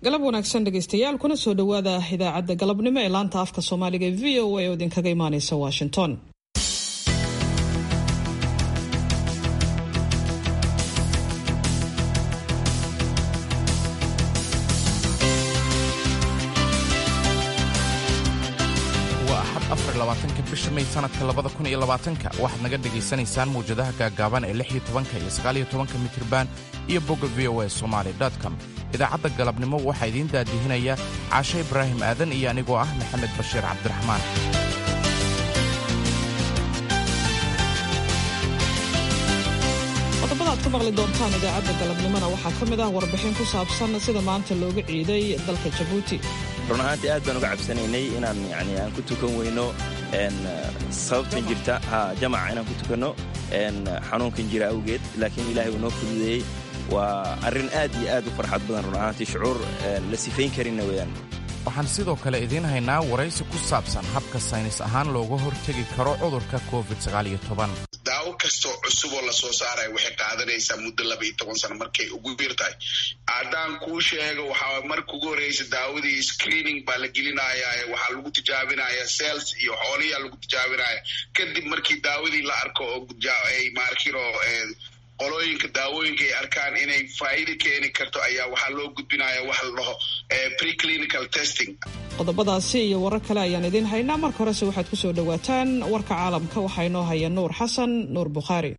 galab wanaagsan dhegaystayaal kuna soo dhowaada idaacadda galabnimo ee laanta afka soomaaliga ee v o a oo idinkaga imaaneysa washington waa axad afar labaatanka bisha may sanadka labada kun iyo labaatanka waxaad naga dhegaysanaysaan mawjadaha gaagaaban ee lix iyo tobanka iyo sagaal iyo tobanka mitriban iyo bogga v o a somaali com idaacadda galabnimo waxaa idiin daadihinaya caashe ibraahim aadan iyo anigoo ah maxamed bashiir cabdiraxmaan qodobada aad ku maqli doontaan idaacadda galabnimona waxaa ka mid ah warbixin ku saabsan sida maanta looga ciiday dalka jabuuti run ahaantii aad baan uga cabsanaynay inaan yani aan ku tukan weyno sababtan jirta ha jamaca inaan ku tukanno xanuunkan jira awgeed laakiin ilaahay uu noo fududeeyey waa arrin aad iyo aad u farxad badan run ahaantii shucuur la sifayn karinna weeyaan waxaan sidoo kale idiin haynaa waraysi ku saabsan habka saynis ahaan looga hortegi karo cudurka covid daawo kastoo cusub oo lasoo saaraya waxay qaadanaysaa muddo laba iyo toban sano markay ugu yar tahay haddaan kuu sheego waxaa marka ugu horreysa daawadii screening baa la gelinaya waxaa lagu tijaabinaya cells iyo xooliyaa lagu tijaabinaya kadib markii daawadii la arko oo maarkino qolooyinka daawooyinka ay arkaan inay faa'iida keeni karto ayaa waxaa loo gudbinaya waxa la dhaho preclinical testing qodobadaasi iyo warar kale ayaan idiin haynaa marka horese waxaad ku soo dhowaataan warka caalamka waxaa inoo haya nuur xasan nuur bukhaari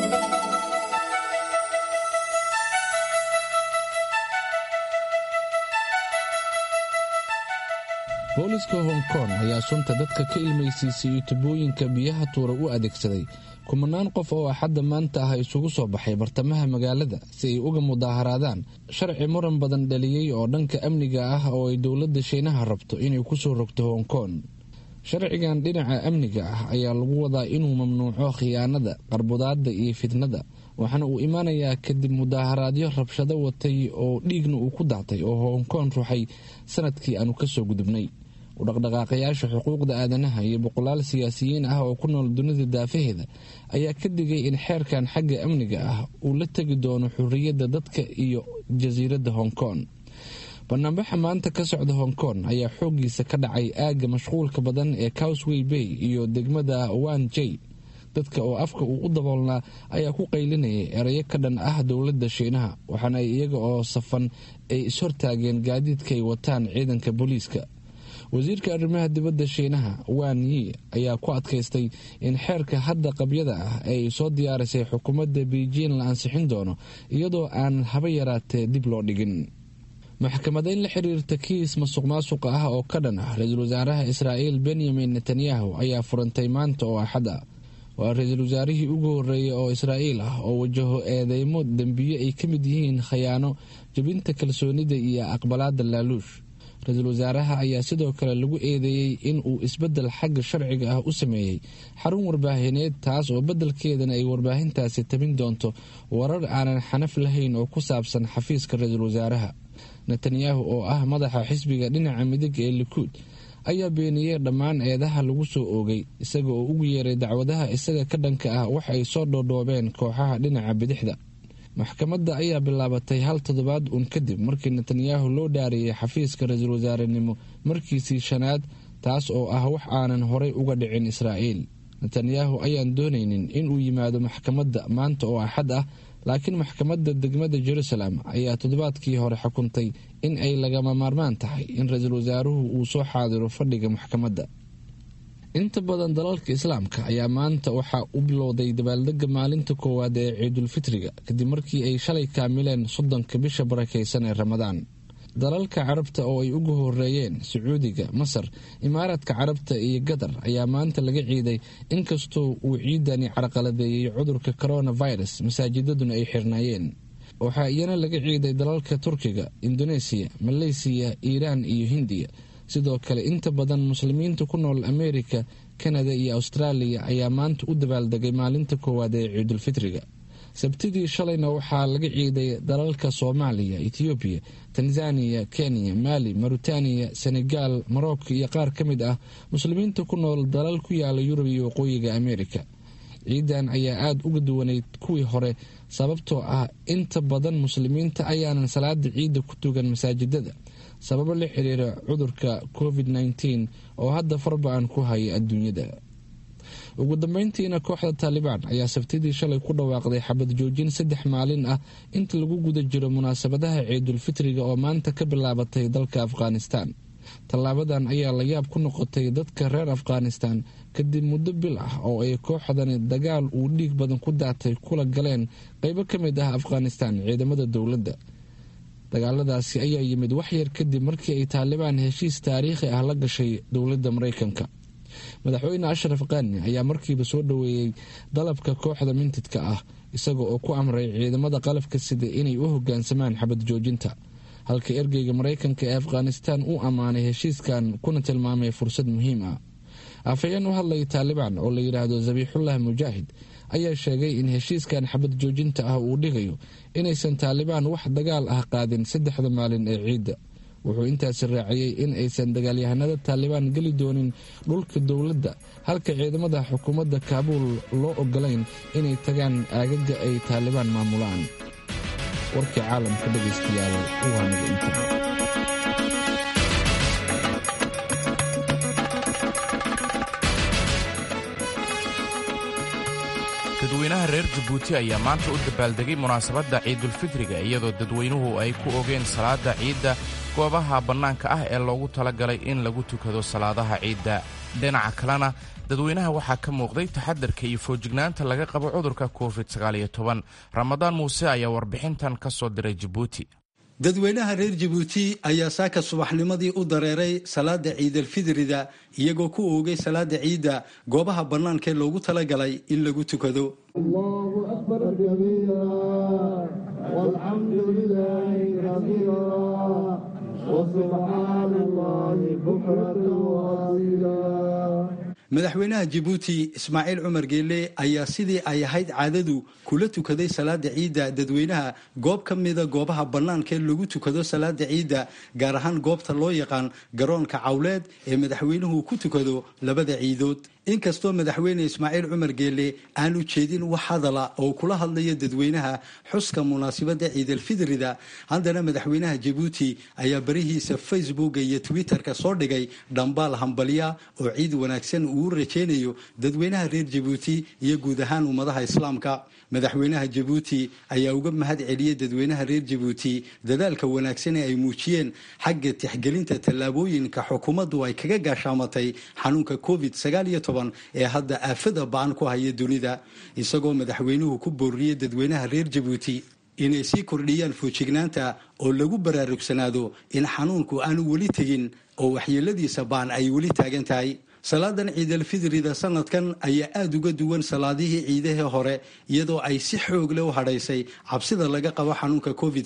booliska hong kong ayaa sunta dadka ka ilmaysiisay iyo tubooyinka biyaha tuura u adeegsaday kumanaan qof oo axadda maanta ah isugu soo baxay bartamaha magaalada si ay uga mudaaharaadaan sharci muran badan dhaliyey oo dhanka amniga ah oo ay dowladda shiinaha rabto inay ku soo rogto hong kong sharcigan dhinaca amniga ah ayaa lagu wadaa inuu mamnuuco khiyaanada qarbudaadda iyo fitnada waxaana uu imaanayaa kadib mudaaharaadyo rabshado watay oo dhiigna uu ku daatay oo hong kong ruxay sanadkii aanu kasoo gudubnay udhaqdhaqaaqayaasha xuquuqda aadanaha iyo boqolaal siyaasiyiin ah oo ku nool dunida daafaheeda ayaa ka digay in xeerkan xagga amniga ah uu la tegi doono xurriyadda dadka iyo jasiiradda hong kong banaanbaxa maanta ka socda hong kong ayaa xooggiisa ka dhacay aagga mashquulka badan ee cowsway bay iyo degmada wan j dadka oo afka uu u daboolnaa ayaa ku qaylinayay erayo ka dhan ah dowladda shiinaha waxaana ay iyaga oo safan ay ishortaageen gaadiidkaay wataan ciidanka booliiska wasiirka arrimaha dibadda shiinaha wan yi ayaa ku adkaystay in xeerka hadda qabyada ah ay soo diyaarisay xukuumadda beijing la ansixin doono iyadoo aan haba yaraatee dib loo dhigin maxkamadeyn la xiriirta kiis masuq maasuqa ah oo ka dhan ah ra-iisul wasaaraha israa'iil benyamin netanyahu ayaa furantay maanta oo axad ah waa ra-iisul wasaarihii ugu horreeyay oo israa'iil ah oo wajaho eedeymo dembiye ay ka mid yihiin khayaano jebinta kalsoonida iyo aqbalaadda laaluush ra-iisul wasaaraha ayaa sidoo kale lagu eedeeyey in uu isbeddel xagga sharciga ah u sameeyey xarun warbaahineed taas oo beddelkeedana ay warbaahintaasi tabin doonto warar aanan xanaf lahayn oo ku saabsan xafiiska ra-iisul wasaaraha netanyahu oo ah madaxa xisbiga dhinaca midig ee likuud ayaa beeniyey dhammaan eedaha lagu soo oogay isaga oo ugu yeeray dacwadaha isaga ka dhanka ah wax ay soo dhoodhoobeen kooxaha dhinaca bidixda maxkamadda ayaa bilaabatay hal toddobaad uun kadib markii netanyahu loo dhaariyey xafiiska ra-iisul wasaarenimo markiisii shanaad taas oo ah wax aanan horay uga dhicin israa'iil netanyahu ayaan doonaynin inuu yimaado maxkamadda maanta oo axad ah laakiin maxkamadda degmada jerusalem ayaa toddobaadkii hore xukuntay in ay lagama maarmaan tahay in ra-iisul wasaaruhu uu soo xaadiro fadhiga maxkamadda inta badan dalalka islaamka ayaa maanta waxaa u bilowday dabaaldega maalinta koowaad ee ciidulfitriga kadib markii ay shalay kaamileen soddonka bisha barakaysan ee ramadaan dalalka carabta oo ay ugu horeeyeen sacuudiga masar imaaraadka carabta iyo qatar ayaa maanta laga ciiday inkastoo uu ciidani carqaladeeyey cudurka coronavirus masaajidaduna ay xirnaayeen waxaa iyana laga ciiday dalalka turkiga indoneesiya maleysiya iiraan iyo hindiya sidoo kale inta badan muslimiinta ku nool amerika kanada iyo austraaliya ayaa maanta u dabaaldegay maalinta koowaad ee ciidulfitriga sabtidii shalayna waxaa laga ciiday dalalka soomaaliya etoobiya tanzaniya kenya maali mauritaniya senegaal morocco iyo qaar ka mid ah muslimiinta ku nool dalal ku yaala yurub iyo waqooyiga amerika ciidan ayaa aada uga duwanayd kuwii hore sababtoo ah inta badan muslimiinta ayaanan salaada ciidda ku tugan masaajidada sababo la xiriira cudurka covid nteen oo hadda farba-an ku haya adduunyada ugu dambeyntiina kooxda taalibaan ayaa sabtidii shalay ku dhawaaqday xabad joojin saddex maalin ah inta lagu guda jiro munaasabadaha ciidulfitriga oo maanta ka bilaabatay dalka afghanistan tallaabadan ayaa la yaab ku noqotay dadka reer afghanistan kadib muddo bil ah oo ay kooxdani dagaal uu dhiig badan ku daatay kula galeen qeybo ka mid ah afghanistan ciidamada dowladda dagaaladaasi ayaa yimid waxyar kadib markii ay taalibaan heshiis taariikhi ah la gashay dowladda mareykanka madaxweyne ashraf kani ayaa markiiba soo dhoweeyey dalabka kooxda mintidka ah isaga oo ku amray ciidamada qalabka sida inay u hogaansamaan xabad joojinta halka ergeyga mareykanka ee afghanistan uu ammaanay heshiiskan kuna tilmaamay fursad muhiim ah afhayeen u hadlaya taalibaan oo la yidhaahdo zabiixullah mujaahid ayaa sheegay in heshiiskan xabad joojinta ah uu dhigayo inaysan taalibaan wax dagaal ah qaadin saddexda maalin ee ciidda wuxuu intaasi raaciyey in aysan dagaalyahanada taalibaan geli doonin dhulka dowladda halka ciidamada xukuumadda kaabuul loo ogolayn inay tagaan aagaga ay taalibaan maamulaan warkii caalamka dhegaystayaal waa naga inta dadweynaha reer jabuuti ayaa maanta u dabaaldegay munaasabadda ciidulfitriga iyadoo dadweynuhu ay ku ogeen salaada ciidda goobaha bannaanka ah ee loogu talagalay in lagu tukado salaadaha ciidda dhinaca kalena dadweynaha waxaa ka muuqday taxadarka iyo foojignaanta laga qabo cudurka covid ramadaan muuse ayaa warbixintan ka soo diray jabuuti dadweynaha reer jabuuti ayaa saaka subaxnimadii u dareeray salaada ciidalfidrida iyagoo ku oogay salaada ciidda goobaha bannaankaee loogu talagalay in lagu tukado madaxweynaha jabuuti ismaaciil cumar geelle ayaa sidii ay ahayd caadadu kula tukaday salaada ciidda dadweynaha goob ka mida goobaha bannaanka ee lagu tukado salaada ciidda gaar ahaan goobta loo yaqaan garoonka cawleed ee madaxweynuhu ku tukado labada ciidood inkastoo madaxweyne ismaaciil cumar geelle aanu jeedin wax hadala oo kula hadlayo dadweynaha xuska munaasabadda ciidalfidrida haddana madaxweynaha jabuuti ayaa barihiisa facebooka iyo twitterka soo dhigay dhambaal hambalya oo ciid wanaagsan uu rajaynayo dadweynaha reer jabuuti iyo guud ahaan ummadaha islaamka madaxweynaha jabuuti ayaa uga mahad celiyey dadweynaha reer jabuuti dadaalka wanaagsan ee ay muujiyeen xagga tixgelinta tallaabooyinka xukuumaddu ay kaga gaashaamatay xanuunka covid ee hadda aafada ba-an ku haya dunida isagoo madaxweynuhu ku booriyey dadweynaha reer jabuuti inay sii kordhiyaan foojignaanta oo lagu baraarugsanaado in xanuunku aanu weli tegin oo waxyeeladiisa baan ay weli taagan tahay salaadan ciidalfidrida sanadkan ayaa aada uga duwan salaadihii ciidahii hore iyadoo ay si xoog leh u hadhaysay cabsida laga qabo xanuunka covid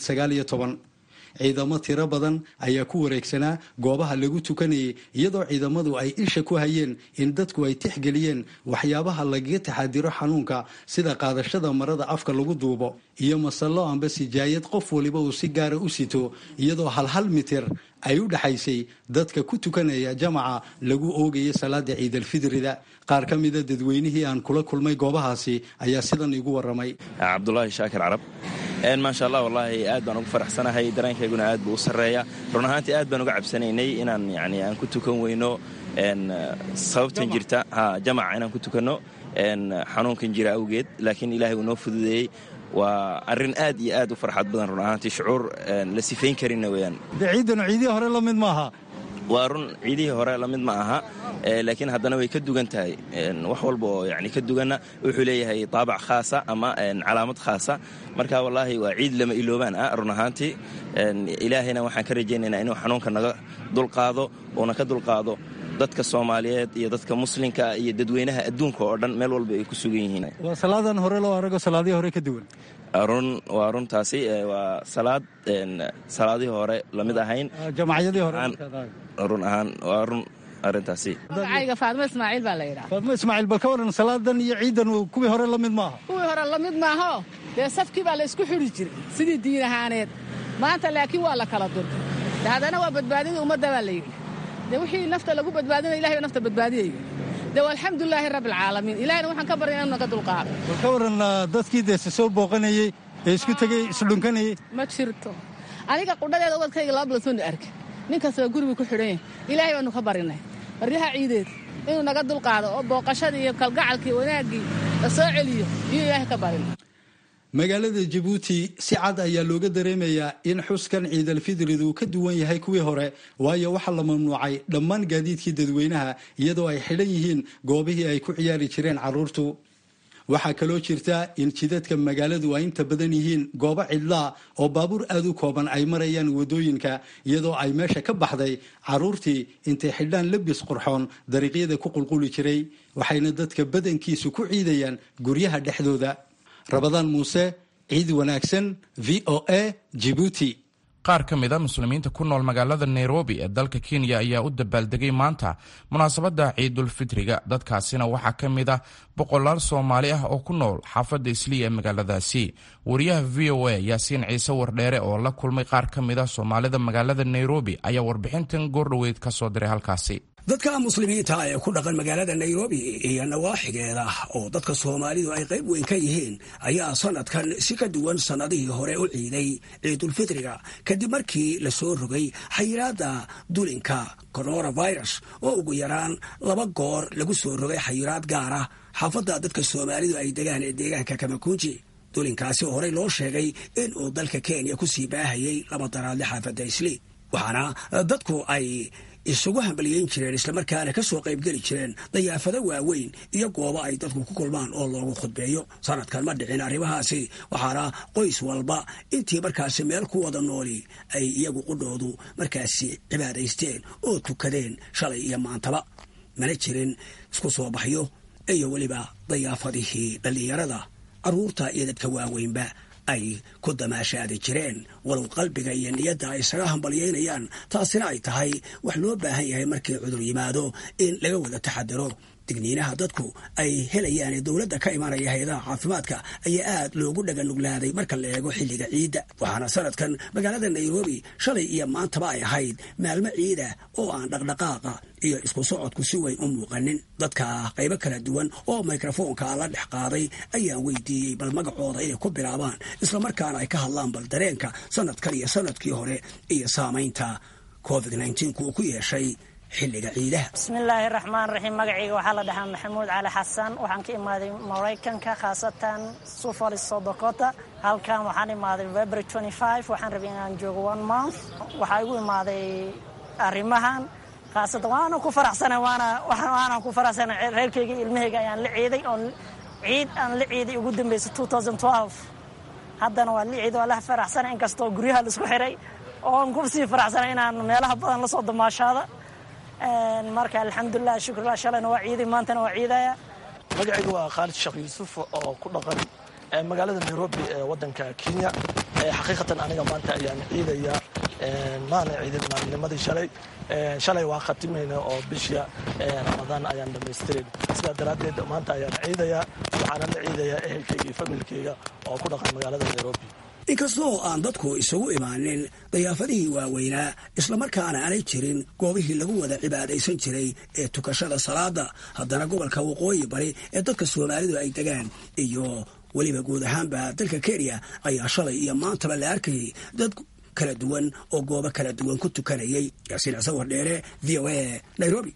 ciidamo tiro badan ayaa ku wareegsanaa goobaha lagu tukanayay iyadoo ciidamadu ay isha ku hayeen in dadku ay tixgeliyeen waxyaabaha lagaga taxadiro xanuunka sida qaadashada marada afka lagu duubo iyo masallo amba sijaayad qof waliba uu si gaara u sito iyadoo hal hal mitir ay u dhexaysay dadka ku tukanaya jamaca lagu oogaya salaada ciidalfidrida qaar ka mida dadweynihii aan kula kulmay goobahaasi ayaa sidan igu waramay cabdulaahi shaakir carab maasha allah wallaahi aad baan ugu faraxsanahay dareenkayguna aad buu u sarreeya run ahaantii aad baan uga cabsanaynay inaan yani aan ku tukan weyno sababtan jirta jamaca inaan ku tukanno xanuunkan jira awgeed laakiin ilaahay uu noo fududeeyey waa arrin aad iyo aad u farxad badan run ahaantii shucuur la sifayn karinna weyaan ciidanu ciidihii hore la mid maaha waa run ciidihii hore lamid ma aha laakiin haddana way ka dugan tahay wax walba oo yani ka duganna wuxuu leeyahay taabac khaasa ama calaamad khaasa marka wallaahi waa ciid lama iloobaan ah run ahaantii ilaahayna waxaan ka rajaynaynaa inuu xanuunka naga dulqaado uuna ka dulqaado dadka soomaaliyeed iyo dadka muslimka iyo dadweynaha adduunka oo dhan meel walba ay ku sugan yihiin waa salaadan hore loo arago salaadihii hore ka duwan run waa runtaasi waa salaad salaadihii hore lamid ahayn jamacyadii hore run ahaan waa run arrintaasi magacayga faadmo ismaaciil baa la yidhaha faadmo ismaaciil bal ka waran salaadan iyo ciidan kuwii hore la mid maaha kuwii hore la mid maaho dee safkii baa la isku xidhi jiray sidii diin ahaaneed maanta laakiin waa la kala durka de haddana waa badbaadidii ummadda baa la yidhi dee wixii nafta lagu badbaadinaya ilahay baa nafta badbaadiyaya de alxamdulilaahi rabbi alcaalamiin ilahayna waxaan ka barya inu naga dulqaado bal ka waran dadkii deese soo booqanayey ee isku tegey isdhunkanayey ma jirto aniga qudhadeeda wadkayga laba bilood soona arkin nin kastaba gurigu ku xidhan yahay ilaahay baanu ka barinay baryaha ciideed inuu naga dulqaado oo booqashadii iyo kalgacalkii wanaaggii la soo celiyo iyo ilaahay ka barin magaalada jabuuti si cad ayaa looga dareemayaa in xuskan ciidalfidridu ka duwan yahay kuwii hore waayo waxaa la mamnuucay dhammaan gaadiidkii dadweynaha iyadoo ay xidhan yihiin goobihii ay ku ciyaari jireen carruurtu waxaa kaloo jirta in jidadka magaaladu ay inta badan yihiin goobo cidlaa oo baabuur aad u kooban ay marayaan wadooyinka iyadoo ay meesha ka baxday carruurtii intay xidhaan labis qurxoon dariiqyada ku qulquli jiray waxayna dadka badankiisu ku ciidayaan guryaha dhexdooda rabadaan muuse ciid wanaagsan v o a jibuuti qaar ka mid a muslimiinta ku nool magaalada nairobi ee dalka kenya ayaa u dabaaldegay maanta munaasabadda ciidulfitriga dadkaasina waxaa ka mid ah boqolaal soomaali ah oo ku nool xaafadda isliya ee magaaladaasi wariyaha v o a yaasiin ciise wardheere oo la kulmay qaar ka mid ah soomaalida magaalada nairobi ayaa warbixintan goordhoweyd ka soo diray halkaasi dadka muslimiinta ee ku dhaqan magaalada nairobi iyo nawaaxigeeda oo dadka soomaalidu ay qayb weyn ka yihiin ayaa sanadkan si ka duwan sannadihii hore u ciiday ciidulfitriga kadib markii la soo rogay xayiraadda dulinka coronavirus oo ugu yaraan laba goor lagu soo rogay xayiraad gaara xaafadda dadka soomaalidu ay degaan ee deegaanka kamakunji dulinkaasi horey loo sheegay in uu dalka kenya ku sii baahayay laba daraadle xaafadda isli waxaana dadku ay isugu hambaliyeyn jireen islamarkaana ka soo qaybgeli jireen dayaafado waaweyn iyo goobo ay dadku ku kulmaan oo loogu khudbeeyo sanadkan ma dhicin arrimahaasi waxaana qoys walba intii markaasi meel ku wada nooli ay iyagu qudhoodu markaasi cibaadaysteen oo tukadeen shalay iyo maantaba mana jirin isku soo baxyo iyo weliba dayaafadihii dhallinyarada carruurta iyo dadka waaweynba ay ku damaashaadi jireen walow qalbiga iyo niyadda ay isaga hambalyeynayaan taasina ay tahay wax loo baahan yahay markii cudur yimaado in laga wada taxadaro digniinaha dadku ay helayaan ee dowladda ka imanaya hay-adaha caafimaadka ayaa aad loogu dhaganuglaaday marka la eego xilliga ciidda waxaana sanadkan magaalada nairobi shalay iyo maantaba ay ahayd maalmo ciida oo aan dhaqdhaqaaqa iyo isku socodku si weyn u muuqanin dadka qaybo kala duwan oo mikrofoonka la dhex qaaday ayaan weydiiyey bal magacooda inay ku bilaabaan islamarkaana ay ka hadlaan bal dareenka sanadkan iyo sanadkii hore iyo saamaynta covid uu ku yeeshay xilliga ciidaha bismillaahi raxmaan raxiim magacayga waxaa la dhahaa maxamuud cali xasan waxaan ka imaaday maraykanka khaasatan sufali sodokota halkan waxaan imaaday february waxaan rabay inaan joogo one month waxaa igu imaaday arrimahan khaasatan waana ku faraxsana waana waana ku faraxsana reerkayga ilmahayga ayaan la ciiday oo ciid aan la ciiday ugu dambeysay haddana waa la ciiday waa la faraxsana inkastoo guryaha laisku xiray oo aan ku sii faraxsana inaan meelaha badan la soo damaashaada marka alxamdulilah shukrlah shalayna waa ciiday maantana waa ciidaya magacayga waa khaalid sheekh yuusuf oo ku dhaqan magaalada nairobi ee wadanka kenya xaqiiqatan aniga maanta ayaan ciidaya maana ciidin maalinimadii shalay shalay waa khatimayna oo bisha ramadaan ayaan dhammaystirin sidaa daraaddeed maanta ayaan ciidaya waxaana la ciidaya ehelkayga iyo familkayga oo ku dhaqan magaalada nairobi inkastoo aan dadku isugu imaanin dayaafadihii waaweynaa islamarkaana aanay jirin goobihii lagu wada cibaadaysan jiray ee tukashada salaada haddana gobolka waqooyi bari ee dadka soomaalidu ay degaan iyo weliba guud ahaanba dalka kenya ayaa shalay iyo maantaba la arkayay dad kala duwan oo goobo kala duwan ku tukanayay yaasiin casawar dheere v o a nairobi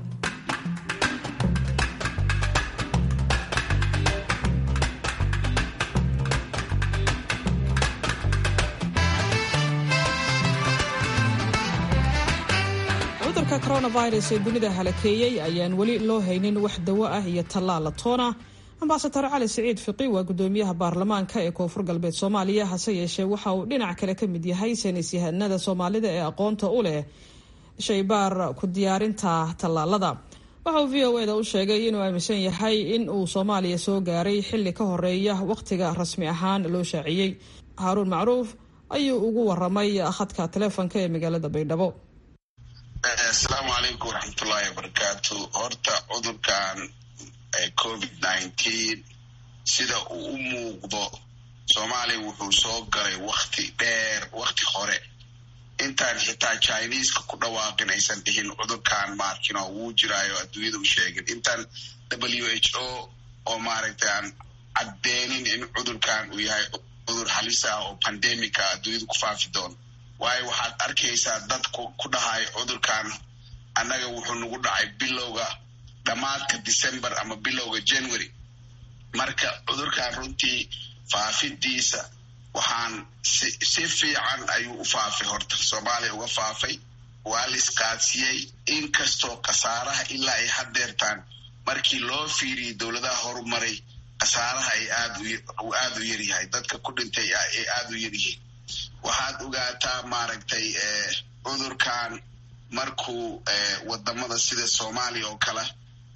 cudurka coronavirus ee dunida halakeeyey ayaan weli loo haynin wax dawo ah iyo tallaala toona ambasadar cali siciid fiqi waa gudoomiyaha baarlamaanka ee koonfur galbeed soomaaliya hase yeeshee waxa uu dhinac kale ka mid yahay saynis yahanada soomaalida ee aqoonta u leh shaybaar ku diyaarinta tallaalada waxa uu v o eda u sheegay inuu aaminsan yahay in uu soomaaliya soo gaaray xilli ka horeeya wakhtiga rasmi ahaan loo shaaciyey haaruun macruuf ayuu ugu waramay khadka taleefonka ee magaalada baydhabo asalaamu calaykum waraxmatullaahi wabarakaatu horta cudurkan covid nineteen sida uu u muuqdo soomaaliya wuxuu soo galay wakti dheer wakti hore intaan xitaa chineska ku dhawaaqin aysan dhihin cudurkan maarkino wuu jiraayo adduunyada u sheegin intaan w h o oo maaragtay aan caddeenin in cudurkan uu yahay cudur halis ah oo pandemica adduunyada ku faafi doono waayo waxaad arkaysaa dad ku dhahay cudurkan annaga wuxuu nagu dhacay bilowga dhammaadka december ama bilowga january marka cudurkan runtii faafidiisa waxaan si fiican ayuu u faafay horta soomaaliya uga faafay waa la isqaadsiiyey inkastoo khasaaraha ilaa ay hadeertaan markii loo fiiriyey dowladaha horumaray khasaaraha ay aad u yaryahay dadka ku dhintay ay aad u yaryihiin waxaad ogaataa maaragtay cudurkan markuu wadamada sida soomaaliya oo kale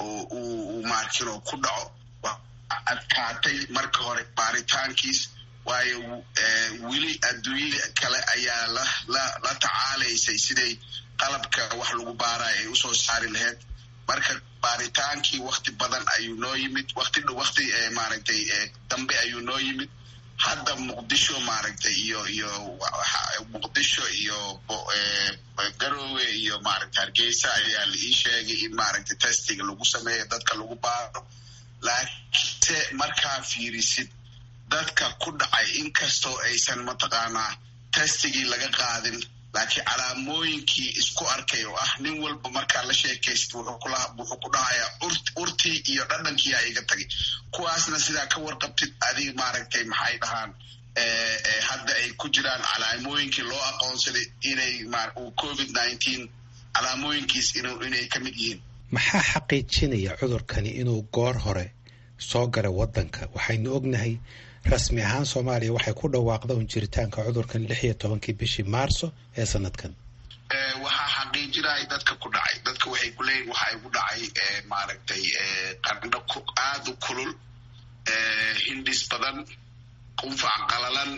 uu maarkino ku dhaco adkaatay marka hore baaritaankiis waayo weli adduunyada kale ayaa la tacaalaysay siday qalabka wax lagu baarayo ay usoo saari lahayd marka baaritaankii wakti badan ayuu noo yimid wati wakti maaragtay dambe ayuu noo yimid hadda muqdisho maaragtay iyo iyo muqdisho iyo garoowe iyo maaragtay hargeysa ayaa la ii sheegay in maaragtay testiga lagu sameeyo dadka lagu baaro laakiinse markaa fiirisid dadka ku dhacay inkastoo aysan mataqaanaa testigii laga qaadin laakiin calaamooyinkii isku arkay oo ah nin walba markaa la sheekaysid wuxuu ku dhahayaa urtii iyo dhadhankiiyaa iga tagay kuwaasna sidaa ka warqabtid adig maaragtay maxay dhahaan hadda ay ku jiraan calaamooyinkii loo aqoonsaday inay covid nineteen calaamooyinkiis inay ka mid yihiin maxaa xaqiijinaya cudurkani inuu goor hore soo galay wadanka waxaynu ognahay rasmi ahaan soomaaliya waxay ku dhawaaqda un jiritaanka cudurkan lix iyo tobankii bishii maarso ee sanadkan waxaa xaqiijinaya dadka ku dhacay dadka waxay ku leeyihin waxa igu dhacay maaragtay qandho aada u kulul hindhis badan qunfac qalalan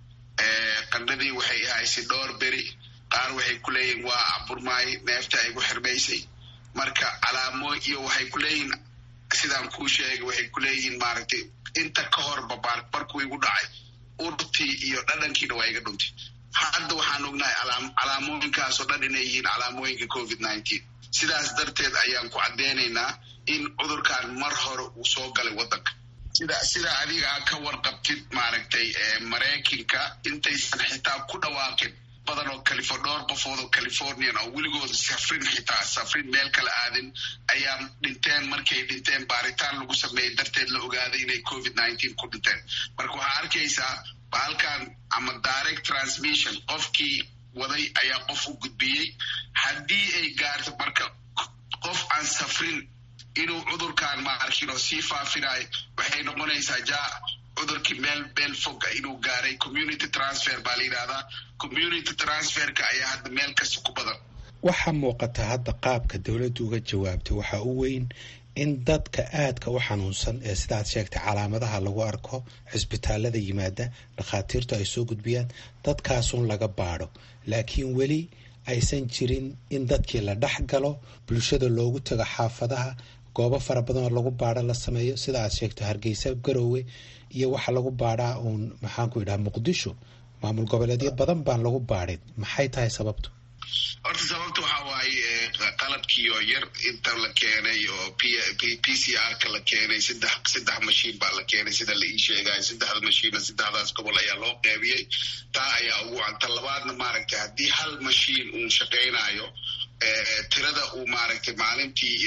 qandhadii waxay ahaysay dhowr beri qaar waxay ku leeyihin waa aburmaay neefta igu xirmaysay marka calaamo iyo waxay ku leeyihin sidaan kuu sheegay waxay ku leeyihiin maaragtay inta ka horba markuu igu dhacay urtii iyo dhadhankiina waa iga dhuntay hadda waxaan ognahay calaamooyinkaasoo dhan inay yihiin calaamooyinka covid nineteen sidaas darteed ayaan ku caddeynaynaa in cudurkan mar hore uu soo galay waddanka sida sida adiga a ka warqabtid maaragtay maraykanka intaysan xitaa ku dhawaaqin badan oo califo dhowr qofood oo californian oo weligooda safrin xitaa safrin meel kala aadin ayaa dhinteen markay dhinteen baaritaan lagu sameeyey darteed la ogaaday inay covid nineteen ku dhinteen marka waxaa arkaysaa baalkan ama direct transmission qofkii waday ayaa qof u gudbiyey haddii ay gaarto marka qof aan safrin inuu cudurkan maarkin oo sii faafinayo waxay noqonaysaa ja cudurkii meel meel foga inuu gaaray community transfer baa la yidhahdaa community transferka ayaa hadda meel kasta ku badan waxaa muuqata hadda qaabka dowladdu uga jawaabtay waxaa u weyn in dadka aadka u xanuunsan ee sidaad sheegtay calaamadaha lagu arko cisbitaalada yimaada dhakhaatiirtu ay soo gudbiyaan dadkaasun laga baadho laakiin weli aysan jirin in dadkii la dhex galo bulshada loogu tago xaafadaha goobo fara badan oo lagu baadho la sameeyo sida aad sheegto hargeysa garoowe iyo waxa lagu baadhaa uun maxaanku idhaha muqdisho maamul goboleedyo badan baan lagu baadhin maxay tahay sababtu horta sababta waxaa waaye qalabkii oo yar inta la keenay oo p c r ka la keenay saddex saddex mashiin baa la keenay sida la ii sheegayo saddexda mashiina saddexdaas gobol ayaa loo qeybiyey taa ayaa ugu canta labaadna maaragtay haddii hal mashiin uun shaqaynayo tirada uu maaragtay maalintii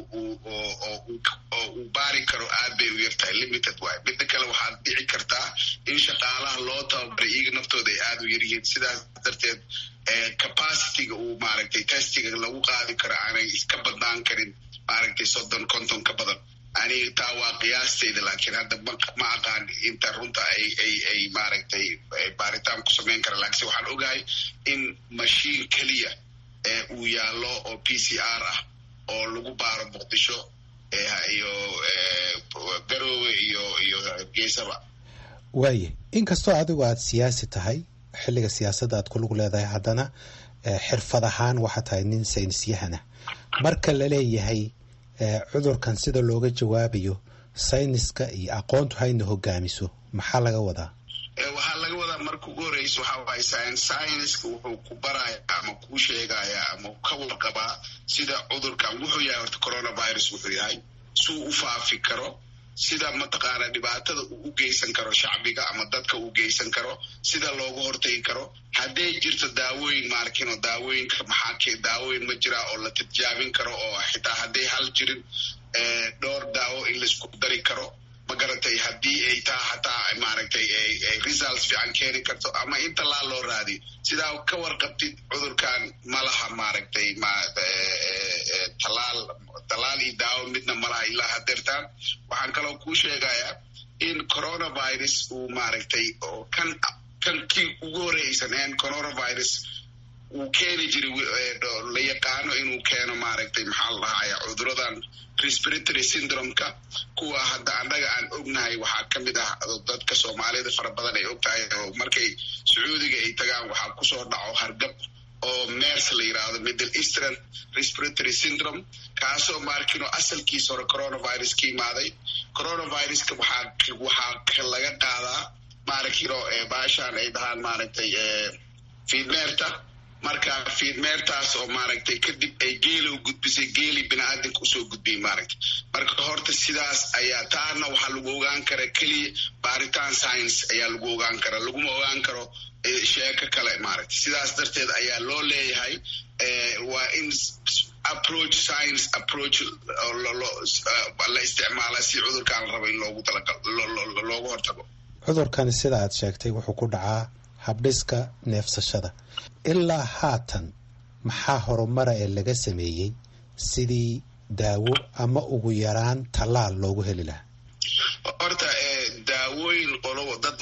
oo uu baari karo aad bay u yartahay limited waay midda kale waxaad dhici kartaa in shaqaalaha loo tababaray iyaga naftooda ay aada u yaryihiin sidaas darteed capacityga uu maaragtay testiga lagu qaadi karo aanay iska badnaan karin maaragtay soddon konton ka badan aniga taa waa qiyaastayda laakiin hadda ma aqaan inta runta ay ay ay maaragtay baaritaan ku samayn kara laakiinse waxaan ogahay in mashiin keliya uu yaallo oo p c r ah oo lagu baaro muqdisho iyo garoowe iyo iyo geesaba waaye inkastoo adigu aada siyaasi tahay xilliga siyaasadda aad ku lug leedahay haddana xirfad ahaan waxaa tahay nin saynisyahana marka la leeyahay cudurkan sida looga jawaabayo sayniska iyo aqoontu hayna hogaamiso maxaa laga wadaa waxaa laga wadaa marka ugu horeysa waxaa waaye scienska wuxuu ku baraya ama kuu sheegaya ama ka warqabaa sida cudurkan wuxuu yahay horta coronavirus wuxuu yahay suu u faafi karo sida mataqaana dhibaatada uu u geysan karo shacbiga ama dadka uu geysan karo sida looga hortagi karo hadday jirto daawooyin maarkino daawooyinka maxaa daawooyin ma jira oo la tijaabin karo oo xitaa hadday hal jirin dhowr daawo in laisku dari karo ma garatay haddii ay taa hataa maaragtay results fiican keeni karto ama in tallaal loo raadiyo sidaa ka warqabtid cudurkan ma laha maaragtay talaal tallaal iyo daawo midna ma laha ilaa hadeertaan waxaan kaloo kuu sheegayaa in coronavirus uu maaragtay oo kan kan kii ugu horeysaneen coronavirus uu keeni jiray la yaqaano inuu keeno maaragtay maxaa la dhahaya cuduradan respiratory syndromeka kuwa hadda annaga aan ognahay waxaa ka mid ah dadka soomaalida fara badan ay og tahay oo markay sacuudiga ay tagaan waxaa kusoo dhaco hargab oo mers la yidhaahdo middle eastern respiratory syndrome kaasoo maarkino asalkiisa hore coronavirus ka imaaday coronaviruska waxaa waxaa laga qaadaa maarkino baashaan ay dhahaan maaragtay fiidmeerta marka fiidmeertaas oo maaragtay kadib ay geeli u gudbisay geeli biniaadanka usoo gudbiyay maaragtay marka horta sidaas ayaa taana waxaa lagu ogaan kara keliya baaritaan science ayaa lagu ogaan kara laguma ogaan karo sheeko kale maaragtay sidaas darteed ayaa loo leeyahay waa in approach science approach la isticmaala si cudurkaan la rabo in loogu talagal loogu hortago cudurkani sida aad sheegtay wuxuu ku dhacaa habdhiska neefsashada ilaa haatan maxaa horumara ee laga sameeyey sidii daawo ama ugu yaraan tallaal loogu heli lahaa horta daawooyin qolo dad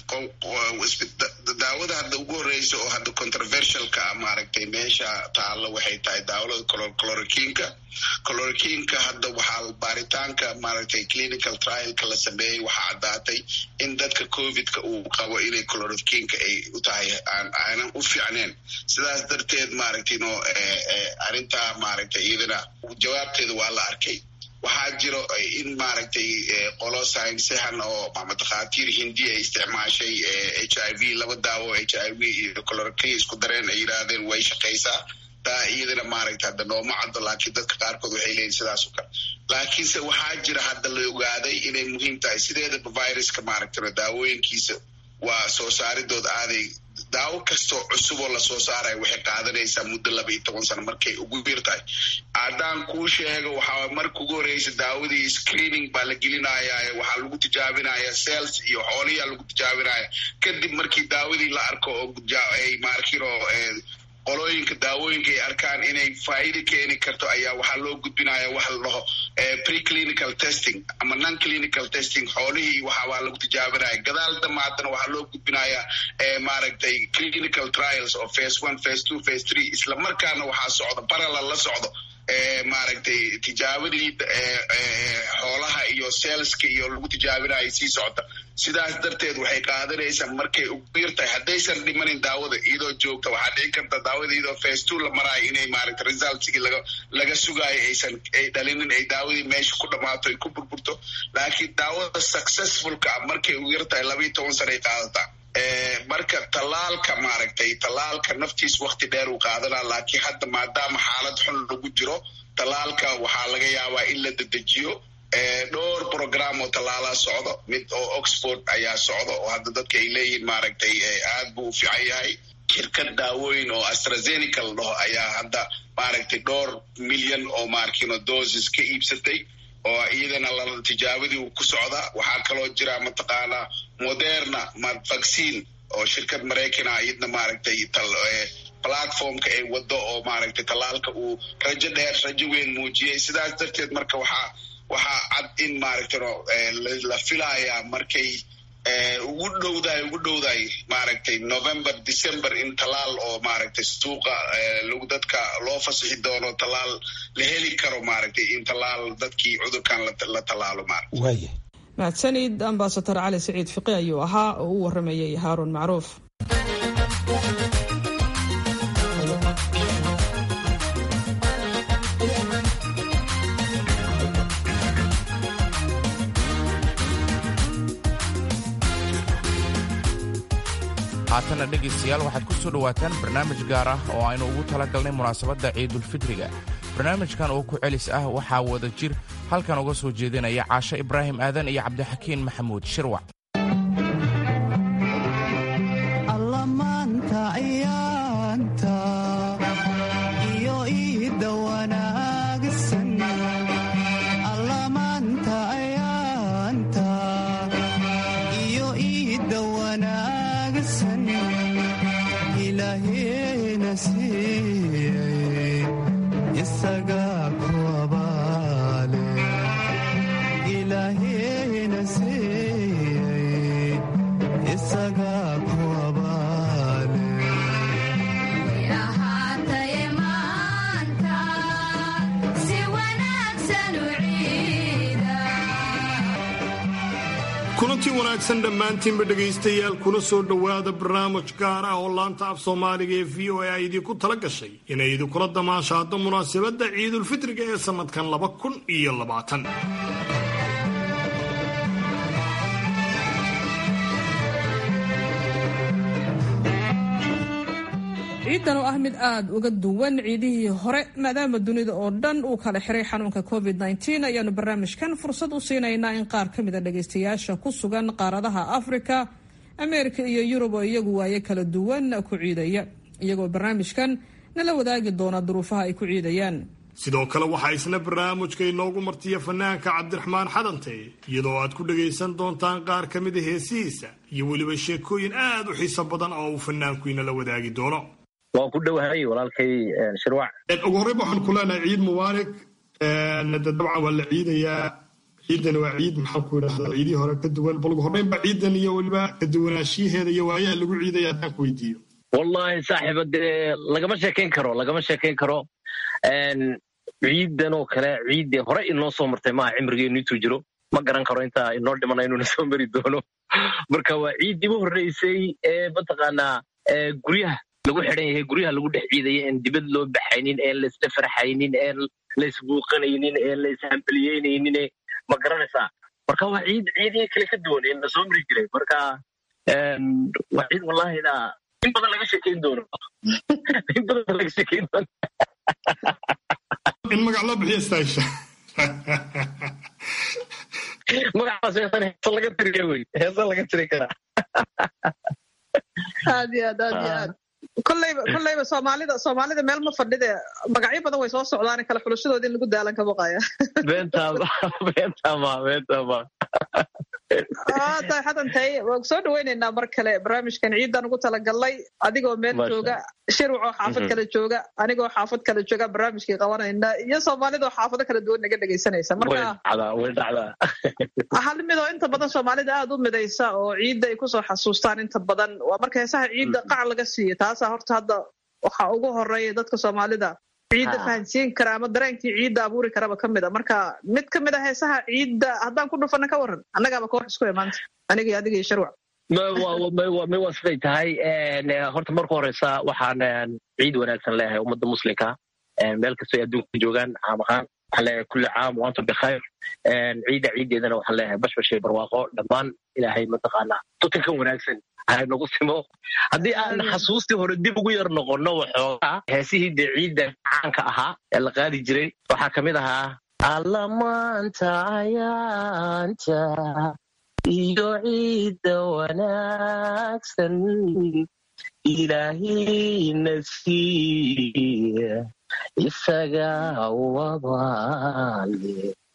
waxaa daawada hadda ugu horeysa oo hadda controversialka maaragtay meesha taalla waxay tahay daawada clorokinka clorokinka hadda waxaa baaritaanka maaragtay clinical trialka la sameeyey waxaa caddaatay in dadka covidka uu qabo inay clorokinka ay u tahay aanan u fiicneen sidaas darteed maaragtay no arrintaa maaragtay iyadana jawaabteeda waa la arkay waxaa jiro in maaragtay qolo saynsahan oo dhakhaatiir hindi ay isticmaashay h i v laba daawo h i v iyo colorkia isku dareen ay yidhaahdeen way shaqaysaa taa iyadana maaragtay hadda nooma caddo laakiin dadka qaarkood waxay leeyihin sidaas o kale laakiinse waxaa jira hadda la ogaaday inay muhiim tahay sideedaba viruska maaragtay daawooyinkiisa waa soo saaridood aaday daawo kastoo cusub oo lasoo saaraya waxay qaadanaysaa muddo laba iyo toban sano markay ugu bir tahay haddaan kuu sheego waxaa marka ugu horeysa daawadii screening baa la gelinaya waxaa lagu tijaabinaya cells iyo xooliyaa lagu tijaabinaya kadib markii daawadii la arko oo ay maarkino qolooyinka daawooyinka ay arkaan inay faa'iida keeni karto ayaa waxaa loo gudbinaya waxa la dhaho preclinical testing ama non clinical testing xoolihii waxawaa lagu tijaabinaya gadaal dama haddana waxaa loo gudbinaya maaragtay clinical trials oo face one face two face three isla markaana waxaa socdo parallel la socdo maaragtay tijaabadii xoolaha iyo selska iyo lagu tijaabinayo sii socda sidaas darteed waxay qaadanaysaa markay ugu yartahay haddaysan dhimanin daawada iyadoo joogta waxaa dhici karta daawada iyadoo face two la maraayo inay maaragtay resultsigii laga laga sugaayo aysan ay dhalinin ay daawadii meesha ku dhammaato ay ku burburto laakiin daawada successfulka ah markay ugu yartahay labayo toban sana ay qaadataa marka tallaalka maaragtay tallaalka naftiis wakti dheer uu qaadanaa laakiin hadda maadaama xaalad xun lagu jiro tallaalka waxaa laga yaabaa in la dedejiyo dhowr program oo tallaalaa socdo mid oo oxford ayaa socdo oo hadda dadka ay leeyihiin maaragtay aad buu u fiican yahay shirkad daawooyin oo astrazeneca la dhaho ayaa hadda maaragtay dhowr milyan oo maarkino doses ka iibsatay oo iyadana la tijaabadii uu ku socdaa waxaa kaloo jira mataqaanaa moderna vaccine oo shirkad maraykana iyadna maaragtay platformka ay wado oo maaragtay tallaalka uu rajo dheer rajo weyn muujiyey sidaas darteed marka waxaa waxaa cad in maaragtay la filayaa markay ugu dhowdahay ugu dhowdahay maaragtay november december in tallaal oo maaragtay suuqa lagu dadka loo fasixi doono tallaal la heli karo maaragtay in tallaal dadkii cudurkan la tallaalo maaragtay mahadsanid ambasador cali saciid fiqi ayuu ahaa oo u waramayay haaruun macruuf haatanna dhegaystayaal waxaad ku soo dhowaataan barnaamij gaar ah oo aynu ugu talagalnay munaasabadda ciidulfidriga barnaamijkan oo ku celis ah waxaa wada jir halkan uga soo jeedinaya caasho ibraahim aadan iyo cabdixakiin maxamuud shirwac kulantii wanaagsan dhammaantiinba dhegaystayaal kuna soo dhowaada barnaamij gaar ah oo laanta af soomaaliga ee v o a ay idinku tala gashay inay idinkula damaashaado munaasabadda ciidulfitriga ee sannadkan laba kun iyo labaatan ciidan oo ah mid aada uga duwan ciidihii hore maadaama dunida oo dhan uu kala xiray xanuunka covid -19 ayaanu barnaamijkan fursad u siinaynaa in qaar ka mida dhagaystayaasha ku sugan qaaradaha afrika ameerika iyo yurub oo iyagu waaye kala duwan ku ciidaya iyagoo barnaamijkan nala wadaagi doona duruufaha ay ku ciidayaan sidoo kale waxaa isna barnaamijka inoogu martiya fanaanka cabdiraxmaan xadante iyadoo aad ku dhagaysan doontaan qaar ka mida heesihiisa iyo weliba sheekooyin aad u xiiso badan oo uu fanaanku inala wadaagi doono waan ku dhowahay walaalkay shirwac ugu horreyba waxaan ku leenahay ciid mubaarak dabcan waa la ciidayaa ciidan waa ciid maxaan ku idhahdaa ciidihii hore ka duwan bal ugu horreynba ciidan iyo weliba ka duwanaanshiyaheeda iyo waayaha lagu ciidaya haddaan ku weydiiyo wallahi saaxiiba dee lagama sheekayn karo lagama sheekayn karo ciidan oo kale ciiddii hore inoo soo martay maaha cimrigeenu intuu jiro ma garan karo intaa inoo dhimana inuuna soo mari doono marka waa ciiddii u horreysay ee mataqaanaa guryaha lagu xidhan yahay guryaha lagu dhex ciidaya een dibad loo baxaynin een laisla farxaynin een laisbuuqanaynin een laishambaliyeynaynin ma garanaysaa marka waa ciid ciidihii kale ka duwan ee na soo mari jiray marka waa ciid wallahina in badan laga sheekayn doono in badan laga sheekayn doono in magac loo bixiyo staasha magacaas heesan heesa laga tiriya wey heesa laga tiri karaa aad iyo aad aad iyo aad kolleyba kolleyba soomaalida soomaalida meel ma fadhide magacyo badan way soo socdaan kale xulashadoodi in lagu daalan ka baqaya beentama beentama beentama tahay xadantay waan soo dhaweyneynaa mar kale barnaamijkan ciidan ugu talagalnay adigoo meel jooga shirwacoo xaafad kale jooga anigoo xaafad kale jooga barnaamijkii qabanayna iyo soomaalidoo xaafado kala duwan naga dhegaysanaysa marka way dhacdaa hal midoo inta badan soomaalida aada u midaysa oo ciidda ay kusoo xasuustaan inta badan waa marka heesaha ciidda qac laga siiyo taasaa horta hadda waxaa ugu horeeya dadka soomaalida ciidda fahansiin kara ama dareenkii ciidda abuuri karaba ka mid a marka mid ka mid a heesaha ciidda haddaan ku dhufana ka waran annagaaba koox isku imaanta aniga iyo adiga iyo sharwac may waa siday tahay horta marka horeysa waxaan ciid wanaagsan leeyahay ummadda muslimka meel kastoo adduunka joogaan caam ahaan waxaan leeyahay kulli caam waantum bikhayr ciidda ciiddeedana waxaan leeyahay bashbashay barwaaqo dhammaan ilaahay mataqaanaa tutankan wanaagsan nagu simo haddii aan xasuustii hore dib ugu yar noqonno waxoogaa heesihii dee ciidda caanka ahaa ee la qaadi jiray waxaa ka mid ahaa allamaanta ayaanta iyo ciidda wanaagsan ilaahayna siiya isaga wabaale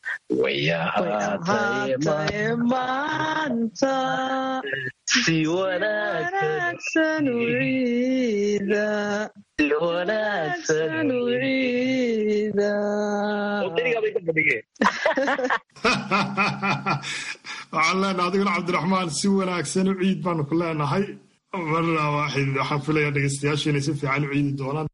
wayahaataye maanta si wanaagsan u ciida si wanaagsan u ciida waxaan leenahay adiguna cabdiraxmaan si wanaagsan u ciid baanu ku leenahay marna waaxid waxaan filayaa dhegaystayaashu inay si fiican u ciidi doonaan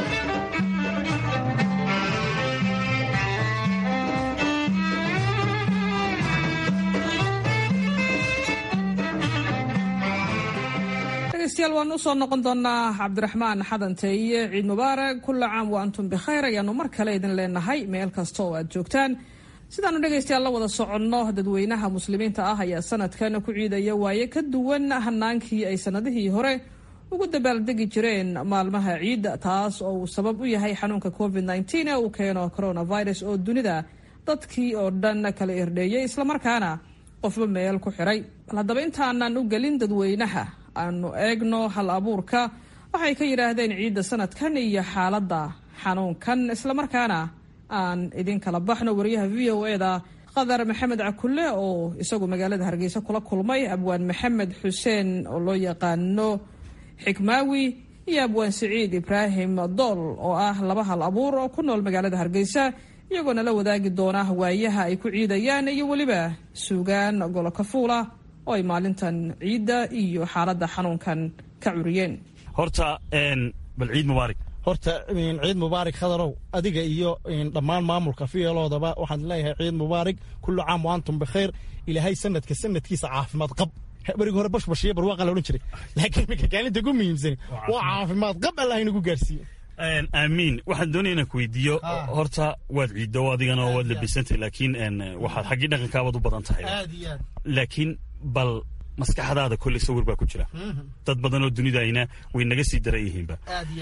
dhegeystayaal waanu usoo noqon doonaa cabdiraxmaan xadanteeye ciid mubaarak kulla caam wa antum bikhayr ayaanu mar kale idin leenahay meel kasta oo aad joogtaan sidaanu dhegaystayaal la wada soconno dadweynaha muslimiinta ah ayaa sanadkan ku ciidaya waaye ka duwan hanaankii ay sanadihii hore ugu dabaaldegi jireen maalmaha ciidda taas oo uu sabab u yahay xanuunka covid -19 ee uu keeno coronavirus oo dunida dadkii oo dhan kala irdheeyey islamarkaana qofba meel ku xiray bal haddaba intaanan u gelin dadweynaha aanu eegno hal abuurka waxay ka yidhaahdeen ciidda sanadkan iyo xaaladda xanuunkan islamarkaana aan idin kala baxno wariyaha v o eda qadar maxamed cakulle oo isagu magaalada hargeysa kula kulmay abwaan maxamed xuseen oo loo yaqaano xikmaawi iyo abwaan siciid ibraahim dool oo ah laba hal abuur oo ku nool magaalada hargeysa iyagoona la wadaagi doona waayaha ay ku ciidayaan iyo weliba suugaan golokafuula oo ay maalintan ciidda iyo xaaladda xanuunkan ka curiyeen horta bal ciid mubaarak horta ciid mubaarak khadarow adiga iyo dhammaan maamulka fiyeloodaba waxaan leeyahay ciid mubaarak kullu caam wa antum bikhayr ilaahay sanadka sanadkiisa caafimaad qab berigi hore bashbashiyo barwaaqa la odhan jiray laakiin minka kaalinta ugu muhiimsan waa caafimaad qab allah inagu gaarsiiyo aamiin waxaan doonaya inaan ku weydiiyo horta waad ciiddo adigana waad labisantay laakiin waxaad xaggii dhaqankaabaad u badan tahay laakiin bal maskaxdaada kolley sawir baa ku jira dad badan oo dunidayna way naga sii daran yihiinba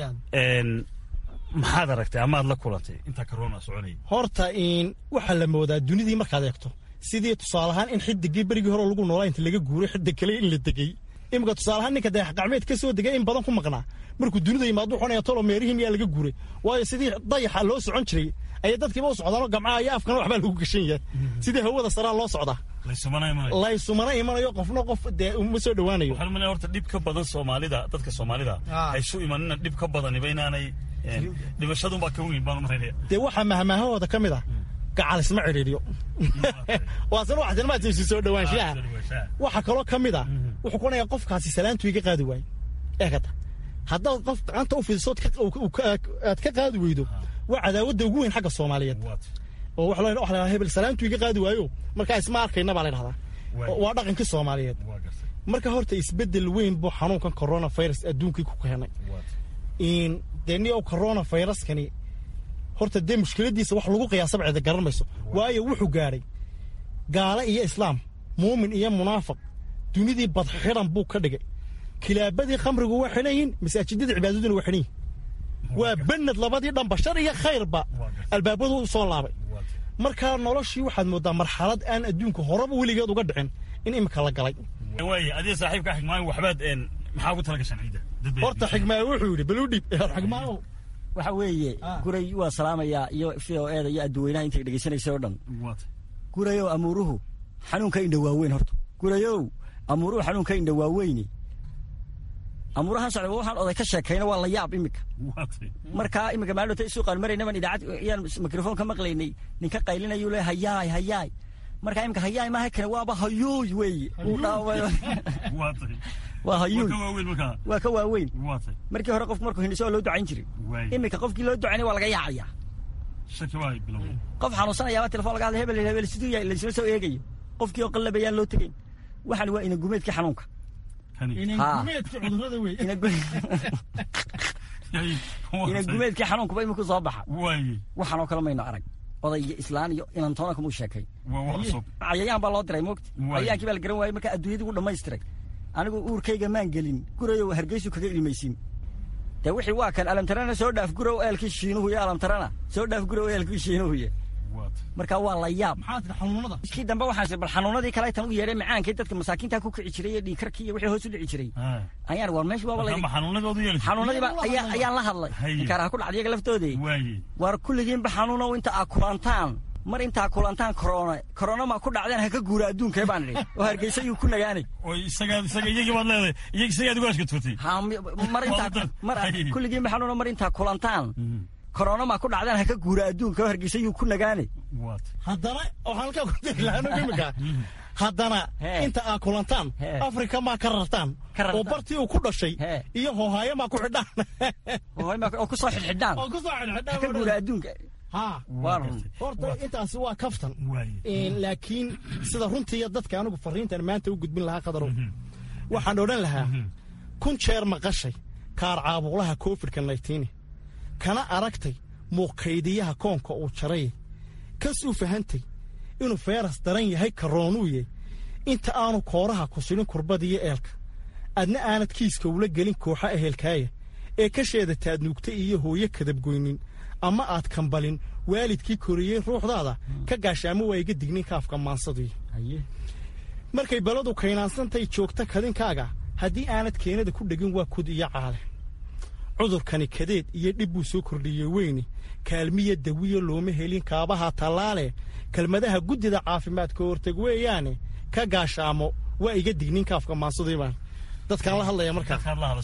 maxaad aragtay amaad la kulantay intaa corona soconaya horta waxaa la moodaa dunidii markaad eegto sidii tusaale ahaan in xidigii berigii hore lagu noolaa inta laga guuray xidig kale in la degey imika tusaale ahaan ninka dayax gacmeed ka soo degay in badan ku maqnaa markuu dunida yimaado xunaya tolo meerihiin yaa laga guuray waayo sidii dayaxa loo socon jiray ayay dadkiiba u socdaanoo gamcaha iyo afkana waxbaa lagu gashan yahay sidii hawada saraa loo socdaa laysumana imanayo qofna qof dee uma soo dhowaanayo waxaan umaleeya horta dhib ka badan soomaalida dadka soomaalida haysu imanina dhib ka badaniba inaanay dhimashadunbaa ka weyn baan umalaynaya dee waxaa mahmaahahooda ka mid ah gacal isma cidhiidhiyo waasna wax tilmaadsiisu soo dhowaanshaha waxa kaloo ka mid ah wuxuu kuonayaa qofkaasi salaantu iga qaadi waaye eegata haddaad qof gacanta u fidiso aad ka qaadi weydo waa cadaawadda ugu weyn xagga soomaaliyeed oo waxa la dhahaa hebel salaantu iga qaadi waayo markaa isma arkayna baa la dhahdaa waa dhaqankii soomaaliyeed marka horta isbeddel weyn buu xanuunkan coronavirus adduunkii ku keenay dee ni ow coronaviruskani horta dee mushkiladiisa wax lagu qiyaasaba cida garan mayso waayo wuxuu gaadhay gaale iyo islaam muumin iyo munaafiq dunidii badxidhan buu ka dhigay kilaabadii khamrigu waa xidhan yihin masaajidadii cibaadaduna waa xidhan yihin waa bened labadii dhanba shar iyo khayrba albaabadu u soo laabay markaa noloshii waxaad moodaa marxalad aan adduunka horeba weligeed uga dhicin in imika la galay waay adiga saaxiibka xigmaayo waxbaad maxaa ugu tala gashaan ciidda horta xigmaayo wuxuu yidhi baluu dhiib xigmaayo waxa weeye guray waa salaamayaa iyo v o eda iyo adduweynaha intay dhegeysanaysa oo dhan gurayow amuuruhu xanuunka indha waaweyn horta gurayow amuuruhu xanuunka indha waaweyni amuurahan socda waxaan oday ka sheekayna waa la yaab imika markaa imika maalota isuuqaan maraynaban idaacad iyaan mikrofon ka maqlaynay ninka qaylinayuu le hayaay hayaay markaa imika hayaay maaha kale waaba hayuuy weeye uu dhaaway waa hayuuy waa ka waaweyn markii hore qofku markuu hindhiso waa loo ducayn jiray imika qofkii loo ducaynay waa laga yaacaya qof xanuunsanayaaba telefon laga hadlay hebel hebel siduu yahay laysla soo eegayo qofkii oo qallabayaan loo tegayn waxaan waa inagumeedkii xanuunka inagumeedkii xanuunkuba iminku soo baxa waxaanoo kale mayno arag oday iyo islaan iyo inantoona kamuu sheekay cayayaan baa loo diray moogta cayayaankii baa la garan waayey markaa adduunyadii gu dhammaystiray anigu uurkayga maan gelin gurayow hargeysu kaga ilmaysin dee wixii waa kan alamtarana soo dhaaf gurow eelkii shiinuhu iyo alamtarana soo dhaaf gurow eelkii shiinuhuye marka waa la yaab iskii dambe waxaas bal xanuunadii kale tan u yeedhay macaankii dadka masaakiinta ku kici jiray iyo dhiikarkii iyo wixii hoos u dhici jiray ayaan war meesha waaba xanuunadiiba ayaan la hadlay inkaaraha ku dhacday iyaga laftoodii war kulligiinba xanuunow inta aa kulantaan mar intaa kulantaan corona corona ma ku dhacdeen ha ka guura adduunkee baan idhi oo hargeysa yuu ku nagaanay iyagii baad leedahay iyag isagaad ugu ashkatutay mar intaa mar kulligiinba xanuuno mar intaa kulantaan corona ma ku dhacdeen ha ka guura adduunka oo hargeysa yuu ku nagaanay haddana waxaan halkaa ku dari lahaa imika haddana inta aa kulantaan afrika maa ka rartaan oo bartii uu ku dhashay iyo hoohaayo maa ku xidhaan oo ku soo xidxidhaan oo ku soo xidxidhaan ka guura adduunka horta intaasi waa kaftan laakiin sida runtii dadka anigu fariintan maanta u gudbin lahaa qadarow waxaan odhan lahaa kun jeer maqashay kaar caabuqlaha covidka naytiini kana aragtay muuqaydiyaha koonka uu jaray kas u fahantay inuu feeras daran yahay karoonuuye inta aanu kooraha ku silin kurbadiyo eelka adna aanad kiiska ula gelin kooxa ehelkaaya ee kasheeda taadnuugta iyo hooyo kadabgoynin ama aad kambalin waalidkii koriyey ruuxdaada ka gaashaamo waa iga dignin kaafka maansadii markay baladu kaynaansantay joogta kadinkaaga haddii aanad keenada ku dhegin waa kud iyo caale cudurkani kadeed iyo dhib buu soo kordhiyey weyne kaalmiya dawiyo looma helin kaabaha tallaale kelmadaha guddida caafimaadka horteg weeyaane ka gaashaamo waa iga dignin kaafka maansadii baan dadkaan la hadlaya markaa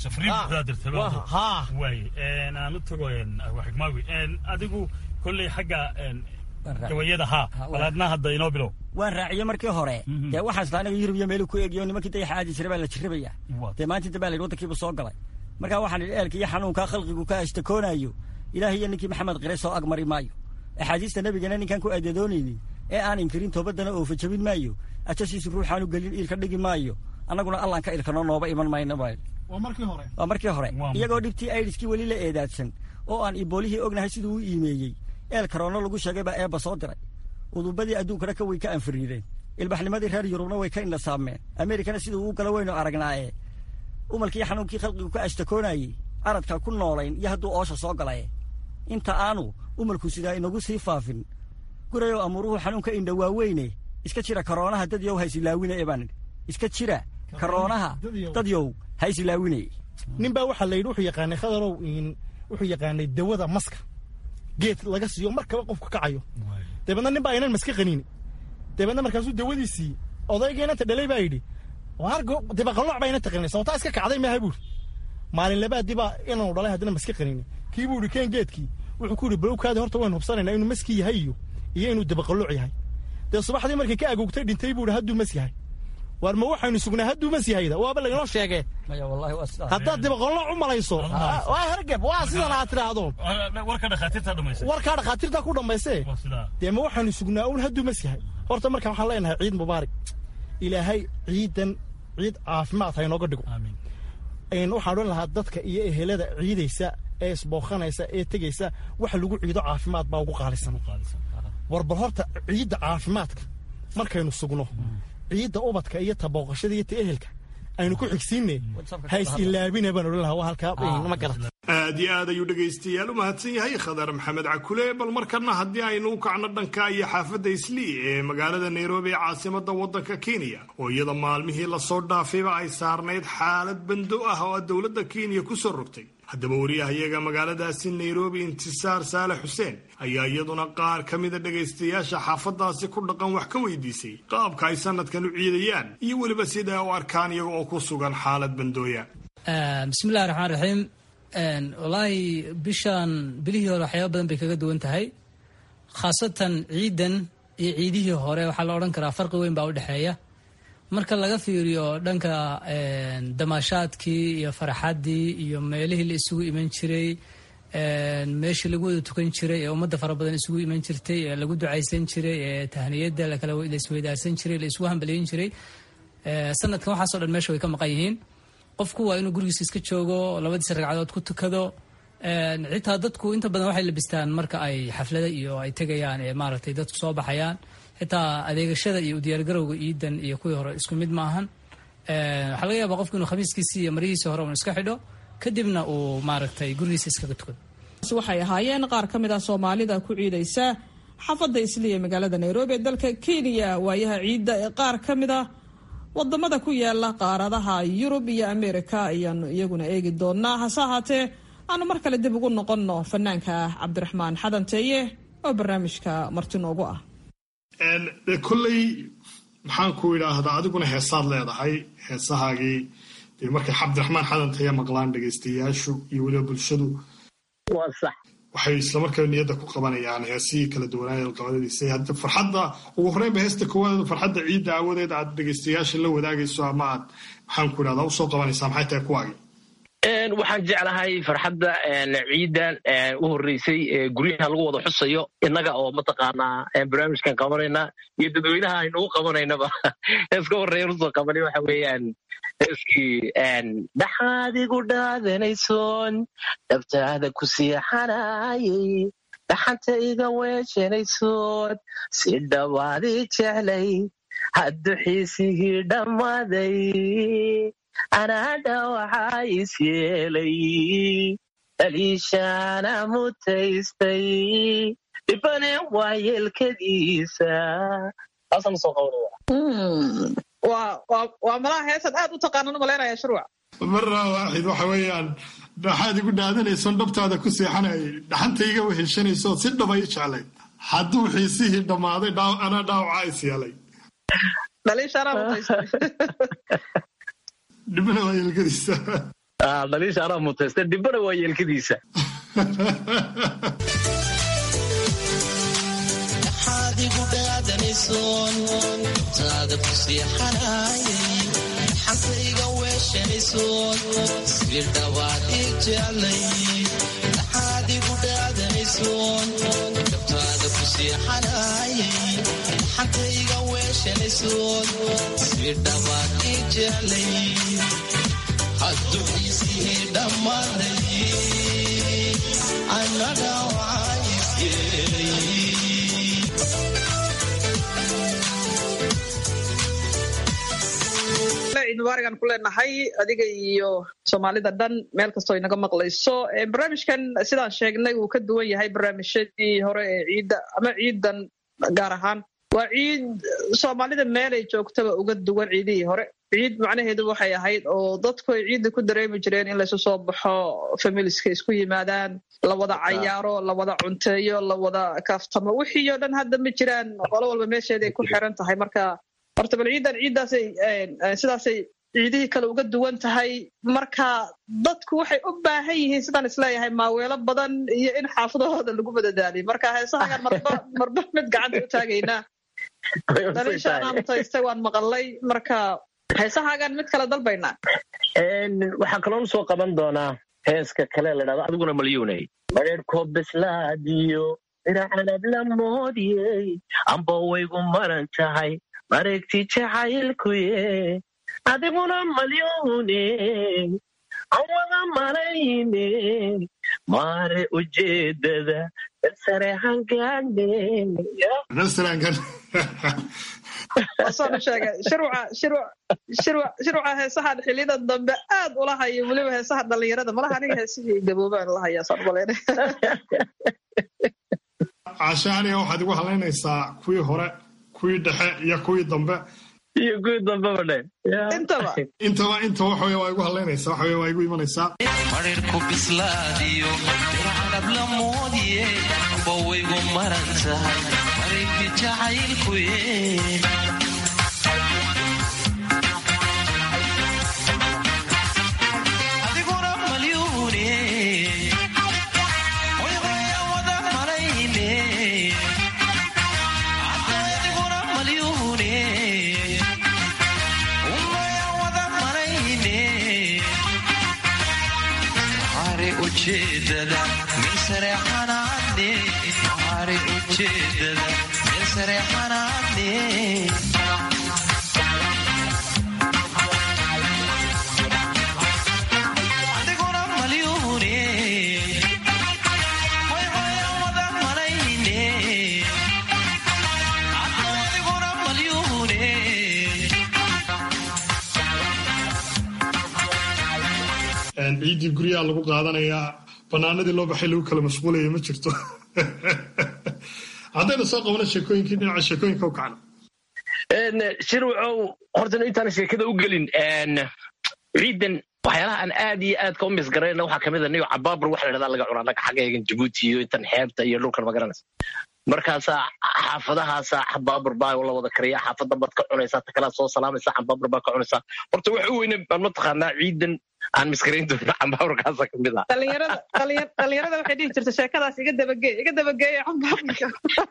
aan u tago xigmaawi adigu kolley xagga gawayada haa balaadna hadda inoo bilow waan raaciye markii hore dee waxaas la anaga yurub iyo meelu ku eegiyo nimankii dayaxa aadi jira baa la jirrabaya dee maanta inta baa la yidhi waddankiibu soo galay marka waxaan idhi eelka iyo xanuunkaa khalqigu ka ashtakoonayo ilaahay iyo ninkii maxamed qire soo agmari maayo axaadiista nebigana ninkaan ku aadadoonaynin ee aan inkirin toobadana oofa jabin maayo ajashiisu ruuxaanu gelin iilka dhigi maayo annaguna allaan ka ilkano nooba iman mayno baa waa markii hore waa markii hore iyagoo dhibtii aidiskii weli la eedaadsan oo aan iboolihii ognahay siduu u iimeeyey eel karoono lagu sheegay baa eebba soo diray udubadii adduunkana ka way ka anfariireen ilbaxnimadii reer yurubna way ka indhasaameen ameerikana siduu uu gala weynu aragnaaye umalkii xanuunkii khalqigu ka ashtakoonayey aradka ku noolayn iyo hadduu oosha soo galaye inta aanu umalku sidaa inagu sii faafin gurayow amuuruhu xanuunka indha waaweyne iska jira karoonaha dadyow haysilaawine ee baan idhi iska jira karoonaha dadyow haysilaawine nin baa waxaa la yidhi wuxuu yaqaanay khadarow wuxuu yaqaanay dawada maska geed laga siiyo markaba qofku kacayo dabeedna nin baa inan maska qaniini dabeedna markaasuu dawadiisii odayga inanta dhalay baa yidhi dibaqalooc baa inanta qaninay sababtaa iska kacday maaha buuri maalin labaadii baa inanu dhalay haddana maska qaniini kii buu yidhi keen geedkii wuxuu ku yidhi balowkaadi horta waynu hubsanaynaa inuu maski yahay iyo iyo inuu dibaqalooc yahay dee subaxdii markay ka agoogtay dhintay buu yidhi hadduu mas yahay waar ma waxaynu sugnaa hadduu mas yahayda waaba laganoo sheegee haddaad dibaqolooc u malayso waa hergeb waa sidan aad tidhaahdo warkaa dhakhaatiirtaa ku dhammaysee dee ma waxaynu sugnaa un hadduu mas yahay horta markaan waxaan leenahay ciid mubaarak ilaahay ciidan ciid caafimaad ha inooga dhigo waxaan odhan lahaa dadka iyo ehelada ciidaysa ee isbooqanaysa ee tegaysa waxa lagu ciido caafimaad baa ugu qaalisan warbal horta ciidda caafimaadka markaynu sugno ciidda ubadka iyo tabooqashada iyo ta ehelka aynu ku xigsiinne hays ilaabina baan odhan lahaa waa halkaa ma garat aad iyo aad ayuu dhegaystayaal u mahadsan yahay khadar maxamed cakule bal markana haddii aynu u kacno dhanka iyo xaafadda islii ee magaalada nairobi ee caasimada waddanka kenya oo iyada maalmihii lasoo dhaafayba ay saarnayd xaalad bando ah oo dowladda kenya ku soo rogtay haddaba wariyahayaga magaaladaasi nairobi intisaar saale xuseen ayaa iyaduna qaar ka mida dhegaystayaasha xaafadaasi ku dhaqan wax ka weydiisay qaabka ay sanadkan u ciidayaan iyo weliba sida u arkaan iyaga oo ku sugan xaalad bandooya bismillahi raxmaan raxiim wallaahi bishan bilihii hore waxyaaba badan bay kaga duwan tahay khaasatan ciidan iyo ciidihii hore waxaa la odhan karaa farqi weyn baa u dhexeeya marka laga fiiriyo dhanka damaashaadkii iyo farxaddii iyo meelihii la isugu iman jiray meeshii lagu wada tukan jiray ee ummadda fara badan isugu iman jirtay ee lagu ducaysan jiray ee tahniyadda la isweydaarsan jiray la isugu hambaliyin jiray sanadkan waxaasoo dhan meesha way ka maqan yihiin qofku waa inuu gurigiisa iska joogo labadiisa ragcadood ku tukado xitaa dadku inta badan waxay labistaan marka ay xaflada iyo ay tegayaan ee maaragtay dadku soo baxayaan xitaa adeegashada iyo udiyaargarowga iidan iyo kuwii hore isku mid maahan waxaa laga yaabaa qofku inuu khamiiskiisii iyo marihiisii hore un iska xidho kadibna uu maaragtay gurigiisa iskaga tukado waxay ahaayeen qaar ka mid ah soomaalida ku ciidaysa xaafadda isliya magaalada nairobi ee dalka kenya waayaha ciidda ee qaar ka mid ah wadamada ku yaala qaaradaha yurub iyo ameerika ayaanu iyaguna eegi doonaa hase ahaatee aanu mar kale dib ugu noqonno fanaanka cabdiraxmaan xadanteeye oo barnaamijka marti noogu ah kolley maxaan ku idhaahdaa adiguna heesaad leedahay heesahaagii dee markay cabdiraxmaan xadanteeye maqlaan dhegaystayaashu iyo weliba bulshadu waxay islamarkaa niyadda ku qabanayaan heesihii kala duwanaaye qabadadiisa hadda farxadda ugu horreynba heesta koowaad farxadda ciidda aawadeed aad dhegaystayaasha la wadaagayso ama aad maxaan ku idhahdaa usoo qabanaysaa maxay tahay kuwaagi waxaan jeclahay farxadda ciidan u horreysay guryaha lagu wada xusayo innaga oo mataqaanaa barnaamijkan qabanayna iyo dadweynaha aynugu qabanaynaba heeska horreeya usoo qabanay waxa weeyaan heeskii dhaxaad igu dhaadanaysoon dhabtaada ku siixanayay dhaxanta iga weeshanaysood si dhawaadii jeclay hadduxiisigii dhammaaday anaadha waxaa is yeelay dhaliishaana mutaystay dhibane waa yeelkadiisa taasaan soo qabanaya waa malaha heesan aad u taqaanan u malaynaya shurwac marra waaxid waxa weeyaan dhaxaad igu dhaadanaysoon dhabtaada ku seexanayay dhaxantayga weheshanayso si dhaba i jeclay hadduu xiisihii dhammaaday anaa dhaawacaa is yeelay dhibana waa yeelkadiisa dhaliisha anaa mutaysta dhibana waa yeelkadiisa adigu dhaadanaysoon taada ku seexanayay xantayga weeshanaysoon si dhawaad ii jeclay adigu dhaadanaysoon dabtaada ku seexanayay xantayga weeshanaysoon si dhawaad ii jeclay hadduu isii dhammaaday annaga waa isyeelay ciid mubaaragan ku leenahay adiga iyo soomaalida dhan meel kastoo inaga maqlayso barnaamijkan sidaan sheegnay wuu ka duwan yahay barnaamijyadii hore ee ciidda ama ciidan gaar ahaan waa ciid soomaalida meelay joogtaba uga duwan ciidihii hore ciid macnaheedu waxay ahayd oo dadku ay ciidda ku dareemi jireen in laysu soo baxo familiska isku yimaadaan la wada cayaaro la wada cunteeyo la wada kaaftamo wixii oo dhan hadda ma jiraan qolo walba meesheeday ku xiran tahay marka horta bal ciidan ciiddaasay sidaasay ciidihii kale uga duwan tahay marka dadku waxay u baahan yihiin sidaan isleeyahay maaweelo badan iyo in xaafadahooda lagu madadaaliyo marka heesahagan marba marba mid gacanta u taagaynaa daliisha anaa mutaystay waan maqalay marka heesahagan mid kale dalbaynaa waxaan kaloon soo qaban doonaa heeska kale la dhahdo adiguna malyuunay mareerkoo bislaadiyo dhinacanab la moodiyey amba waygu maran tahay mareegti jacaylkuye adiguna malyuune aan wada malayne maare ujeedada sare hangaane wasaanu sheegay shirwaca heesahan xiliyada dambe aad ula hayo weliba heesaha dhalinyarada malaha aniga heesihii gaboobaan la hayaa saan umaleyna cashaaniya waxaad igu halaynaysaa kuwii hore kuwii dhexe iyo kuwii dambe iyo kuwii dambeba dhe intaba intaba inta waxa waa igu halaynaysaa waxa waa igu imanaysaa marirku bislaadiyo dircanab la moodiye bawaygu maran tahay marirki jacaylkuye adiguna malyuune hoyhoya wada malayne adiguna malyuune umaya wada malayne hare ujeedada meel sare xanaane hare ujeedada meel sare xanaane adiguna malyuune hoyhoya wada malayne adiguna malyuune ciiddii guryaha lagu qaadanayaa banaanadii loo baxay lagu kala mashquulaya ma jirto haddaynu soo qabano sheekooyinkii dhinaca sheekooyinka u kacno shirwacow horta intaan sheekada u gelin ciidan waxyaalaha aan aad iyo aadka u misgarayna waxaa kamid a niyo cabaabar waxa la dhahdaa laga cunaa naga xaggeegan jabuuti iyo intan xeebta iyo dhulkan magaranaysa markaasaa xaafadahaasaa xabaabur baa la wada kariya xaafadda baad ka cunaysaa ta kalaa soo salaamaysaa xabaabur baa ka cunaysaa horta waxa u weyne baan mataqaanaa ciidan aan miskarayn doona xabaaburkaasa kamid ah dhalinyarada dhalinyarada waxay dhihi jirta sheekadaas iga dabageey iga dabageeya cambaabka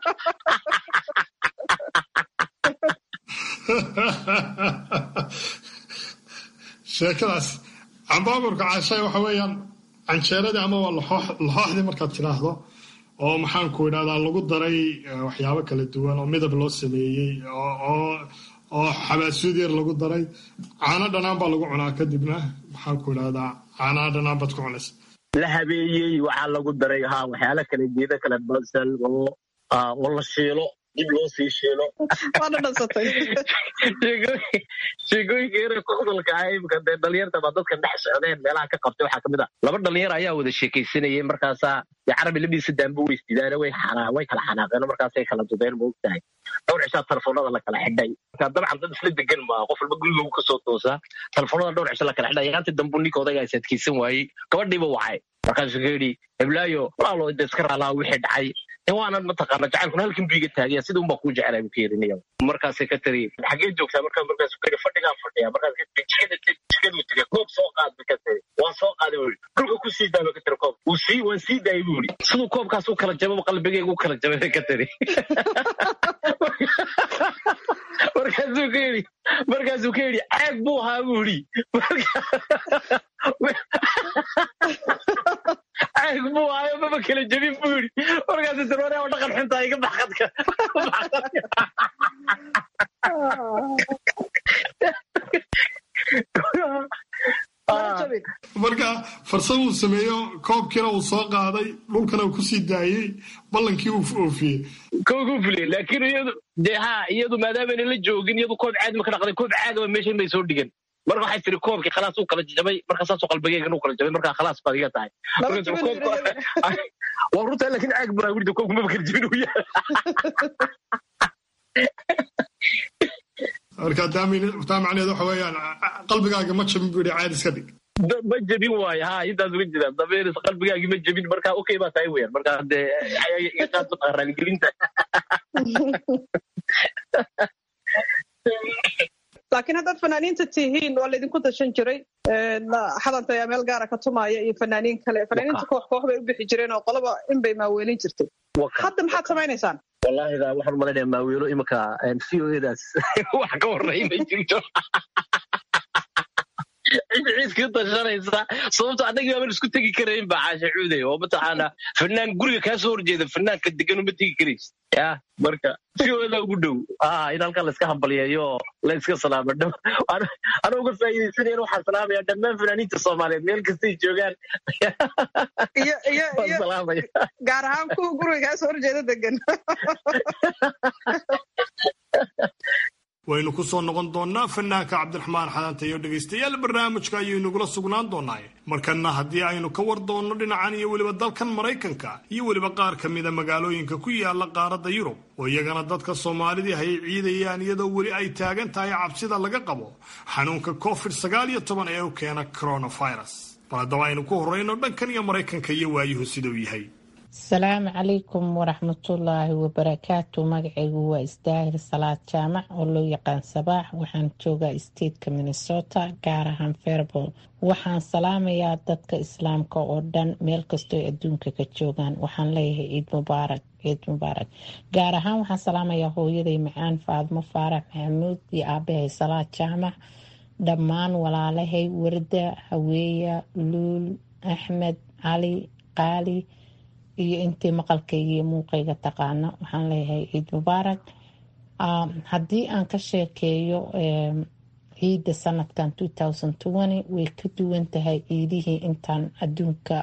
sheekadaas cambaaburka caashay waxa weeyaan canjeeradii ama waa laxooxdii markaad tidhaahdo oo maxaanku idhahdaa lagu daray waxyaabo kala duwan oo midab loo sameeyey oo xabaasuud yar lagu daray caano dhanaan baa lagu cunaa kadibna maxaanku idhahdaa caanaha dhanaan baad ku cunaysa la habeeyey waxaa lagu daray ha waxyaala kale geeda kale basal oo oo la shiilo dib loo sii shiilo waana dhansatay sheegooyinka yare kudalka ah imika dee dhalinyarta baa dadka dhex socdeen meelaha ka qabtay waxaa kamid a laba dhalinyar ayaa wada sheekaysanayay markaasaa dee carabi labdiisa daanba weystidaane way xanaa way kala xanaaqeen markaasay kala dudeen ma ogtahay dhowr cishaa telefoonada la kala xidhay marka dabcan dad isla degan maa qof walba guriga kasoo toosaa telefoonada dhowr cisho la kala xidhay yaantii dambu ninka odaygaa is adkeysan waayey gabadhiiba wacay markaasuu ka yidhi heblaayo walaalo de iska raalaa wixii dhacay waanan mataqaana jacaylkuna halkan bu iga taagaya sida unbaa kuu jecelay bu ka yerinaya markaasay ka tiri xagee joogtaa markaa markaasu ka yidhi fadhigaan fadhiya markaas ka tiri jikada jikadu tegay koob soo qaad ba ka tiri waan soo qaaday buu yidhi dhulka ku sii daaba ka tiri koob wuu sii waan sii daayay buu yidhi siduu koobkaas u kala jababa qalbigayga u kala jabay ka tiri markaasuu ka yidhi markaasuu ka yidhi caag buu ahaa buu yidhi caag buu ahaayo maba kala jabin buu yidhi markaasuu tiri wareeba dhaqan xuntaa iga baxqadka marka farsamuu sameeyo koobkiina uu soo qaaday dhulkana uu kusii daayey ballankii uu oofiyey koogu fuliyey laakiin iyadu dee ha iyadu maadaamana la joogin iyadu koob caadi ma ka dhaqday koob caagaba meeshan bay soo dhigan marka waxay tiri koobkii khalaas uu kala jabay marka saasoo qalbigeygan uu kala jabay marka khalaas baad iga tahay waa runtaa laakiin caag baa wirda koobka maba kala jabin uu yahay marka taa macneed waxa weeyaan qalbigaaga ma jabin buu yidhi caadi iska dhig ma jebin waayo ha intaas uga jira dabeeris qalbigaagii ma jebin marka okay baa tahay weyan marka dee iga qaad mataqaa raaligelinta laakiin haddaad fanaaniinta tihiin waa laydinku dashan jiray xadanta ayaa meel gaara ka tumaaya iyo fanaaniin kale fanaaniinta koox koox bay u bixi jireen oo qolaba in bay maaweelin jirtay hadda maxaad samaynaysaan wallahi da waxaan umalaynaya maaweelo imika c o edaas wax ka horreyn may jirto cid ciidkii dashanaysa sababto annagii baaban isku tegi karayn baa caasha cuuday oo mataqaana fanaan guriga kaa soo horjeeda fanaanka degan uma tegi karaysa ya marka si ooda ugu dhow ah in halkan laiska hambalyeeyo oo la iska salaamo ana uga faa'iidaysanaya waxaan salaamaya dhammaan fanaaniinta soomaaliyeed meel kastay joogaan salaamaya gaar ahaan kuwa guriga kaa soo horjeeda degan waynu ku soo noqon doonnaa fanaanka cabdiraxmaan xadanta iyo dhegaystayaal barnaamijka ayuu inagula sugnaan doonaaye markanna haddii aynu ka war doonno dhinacan iyo weliba dalkan maraykanka iyo weliba qaar ka mida magaalooyinka ku yaala qaaradda yurub oo iyagana dadka soomaalidii hay ciidayaan iyadoo weli ay taagan tahay cabsida laga qabo xanuunka covid sagaal iyo toban ee u keena coronavirus bal haddaba aynu ku horrayno dhankan iyo maraykanka iyo waayuhu siduu yahay asalaamu calaykum waraxmatullaahi wabarakaatu magacaygu waa isdaahir salaad jaamac oo loo yaqaan sabaax waxaan joogaa stateka minnesota gaar ahaan fairbol waxaan salaamayaa dadka islaamka oo dhan meel kastoo adduunka ka joogaan waxaan leeyahay ciid mubaarak ciid mubaarak gaar ahaan waxaan salaamayaa hooyaday macaan faadmo faarax maxamuud iyo aabahay salaad jaamac dhammaan walaalahay warda haweeya luul axmed cali qaali iyo intii maqalkayga iyo muuqayga taqaana waxaan leeyahay ciid mubaarak haddii aan ka sheekeeyo ciidda sanadkan way ka duwan tahay ciidihii intaan adduunka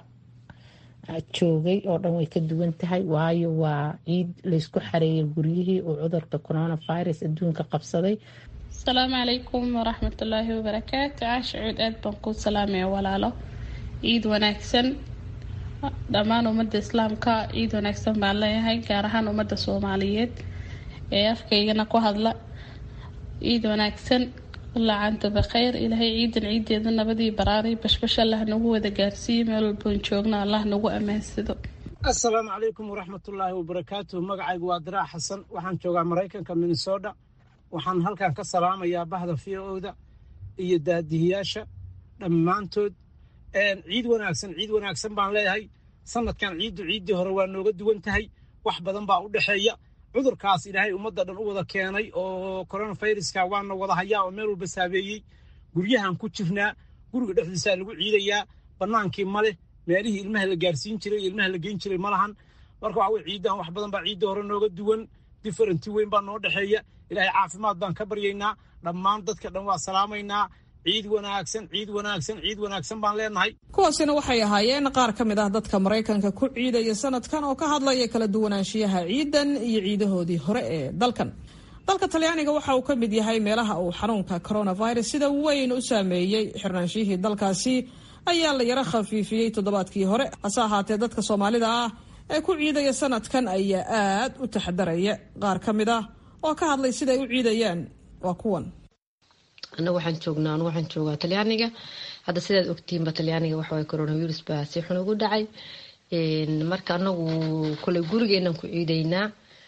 joogay oo dhan way ka duwan tahay waayo waa ciid laysku xareeyay guryihii oo cudurka coronavirus adduunka qabsaday asalaamu calaykum waraxmatullaahi wabarakaatu caasha cuud aad baan kuu salaamaya walaalo ciid wanaagsan dhammaan ummadda islaamka ciid wanaagsan baan leeyahay gaar ahaan ummadda soomaaliyeed ee afkaygana ku hadla ciid wanaagsan laacanta bakhayr ilaahay ciidan ciideeda nabadii baraaray bashbash allah nagu wada gaarsiiye meel walboon joogno allah nagu ammaansado assalaamu calaykum waraxmatullaahi wabarakaatu magacaygu waa diraac xasan waxaan joogaa maraykanka minnesota waxaan halkan ka salaamayaa bahda v o-da iyo daadihiyaasha dhammaantood ciid wanaagsan ciid wanaagsan baan leeyahay sanadkan ciiddu ciiddii hore waa nooga duwan tahay wax badan baa u dhexeeya cudurkaas ilaahay ummadda dhan u wada keenay oo coronaviruska waana wada hayaa oo meel walba saabeeyey guryahan ku jirnaa guriga dhexdiisaa lagu ciidayaa bannaankii ma leh meelihii ilmaha la gaarsiin jiray iyo ilmaha la geyn jiray ma lahan marka waxa weye ciiddan wax badan baa ciiddii hore nooga duwan differenti weyn baa noo dhexeeya ilaahay caafimaad baan ka baryaynaa dhammaan dadka dhan waa salaamaynaa ciid wanaagsan ciid wanaagsan ciid wanaagsan baan leenahay kuwaasina waxay ahaayeen qaar ka mid ah dadka maraykanka ku ciidaya sanadkan oo ka hadlaya kala duwanaanshiyaha ciidan iyo ciidahoodii hore ee dalkan dalka talyaaniga waxa uu ka mid yahay meelaha uu xanuunka coronavirus sida weyn u saameeyey xirnaanshihii dalkaasi ayaa la yaro khafiifiyey toddobaadkii hore hase ahaatee dadka soomaalida ah ee ku ciidaya sanadkan ayaa aad u taxadaraya qaar ka mid ah oo ka hadlay siday u ciidayaan waa kuwan anagu waxaan joognaa anu waxaan joogaa talyaaniga hadda sidaad ogtiinba talyaaniga waxaway coronavirus baa si xun ugu dhacay marka anagu koley gurigeenan ku ciidaynaa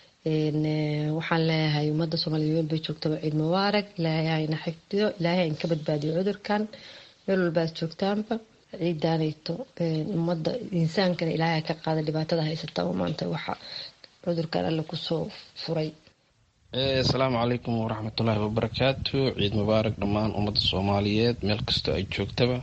waxaan leeyahay ummadda soomaaliya meel bay joogtaba ciid mubaarak ilaahay hayna xifdiyo ilaahay hayn ka badbaadiyo cudurkan meel walbaad joogtaanba ciidaanayto ummadda insaankana ilaahay ka qaada dhibaatada haysata oo maanta waxa cudurkan alle kusoo furay asalaamu calaykum waraxmatullaahi wabarakaatu ciid mubaarak dhammaan ummadda soomaaliyeed meel kastoo ay joogtaba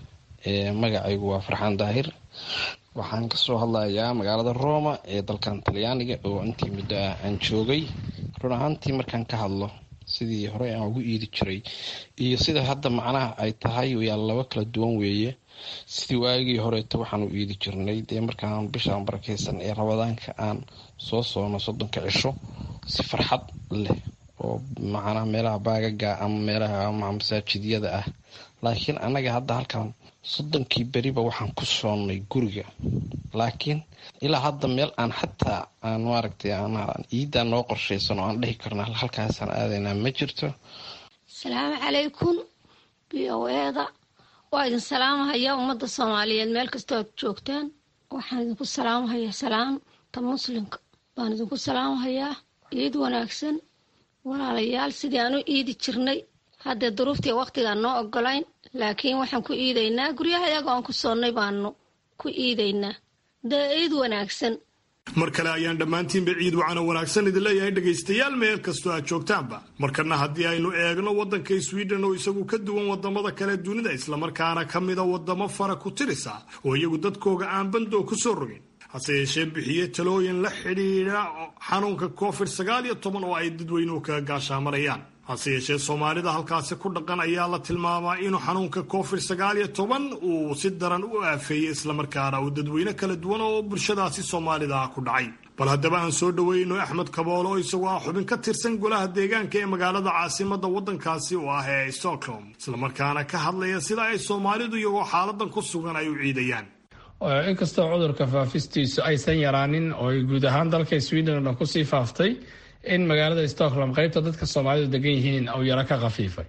magacaygu waa farxaan daahir waxaan kasoo hadlayaa magaalada roma ee dalkan talyaaniga oo intii muddo ah aan joogay run ahaantii markaan ka hadlo sidii horey aan ugu iidi jiray iyo sida hadda macnaha ay tahay yaa laba kala duwan weeye sidii waagii horeeto waxaan u iidi jirnay dee markaan bishaan barakeysan ee rabadaanka aan soo soono soddonka cisho si farxad leh oo macnaha meelaha baagaga ama meelaha masaajidyada ah laakiin annaga hadda halkan soddonkii beriba waxaan ku soonnay guriga laakiin ilaa hadda meel aan xataa aan maaragtay ciiddaa noo qorshaysan oo aan dhihi karna halkaasaan aadaynaa ma jirto asalaamu calaykum b o eeda waa idin salaamahaya ummadda soomaaliyeed meel kastoo aad joogtaan waxaan idinku salaamahayaa salaamta muslimka baan idinku salaamahayaa ciid wanaagsan walaalayaal sidii aan u iidi jirnay haddee duruuftii waqtigaan noo ogolayn laakiin waxaan ku iidaynaa guryaha iyaga oon ku soonnay baanu ku iidaynaa dee ciid wanaagsan mar kale ayaan dhammaantiinba ciid wacana wanaagsan idin leeyahay dhegaystayaal meel kastoo aad joogtaanba markana haddii aynu eegno waddanka sweden oo isagu ka duwan wadamada kale dunida islamarkaana ka mida wadamo fara ku tirisa oo iyagu dadkooga aan bandoo ku soo rogin hase yeeshee bixiye talooyin la xidhiidha xanuunka covid sagaal iyo toban oo ay dadweynuhu kaga gaashaamarayaan hase yeeshee soomaalida halkaasi ku dhaqan ayaa la tilmaamaa inuu xanuunka covid sagaal iyo toban uu si daran u aafeeyey islamarkaana uu dadweyne kala duwan oo bulshadaasi soomaalida ah ku dhacay bal haddaba aan soo dhoweyno axmed kaboole oo isagoo ah xubin ka tirsan golaha deegaanka ee magaalada caasimada waddankaasi oo ah ee stockholm islamarkaana ka hadlaya sida ay soomaalidu iyagoo xaaladan ku sugan ay u ciidayaan inkastoo cudurka faafistiisu aysan yaraanin oo ay guud ahaan dalka sweden oo kusii faaftay in magaalada stockholm qeybta dadka soomaalidu degan yihiin uu yaro ka khafiifay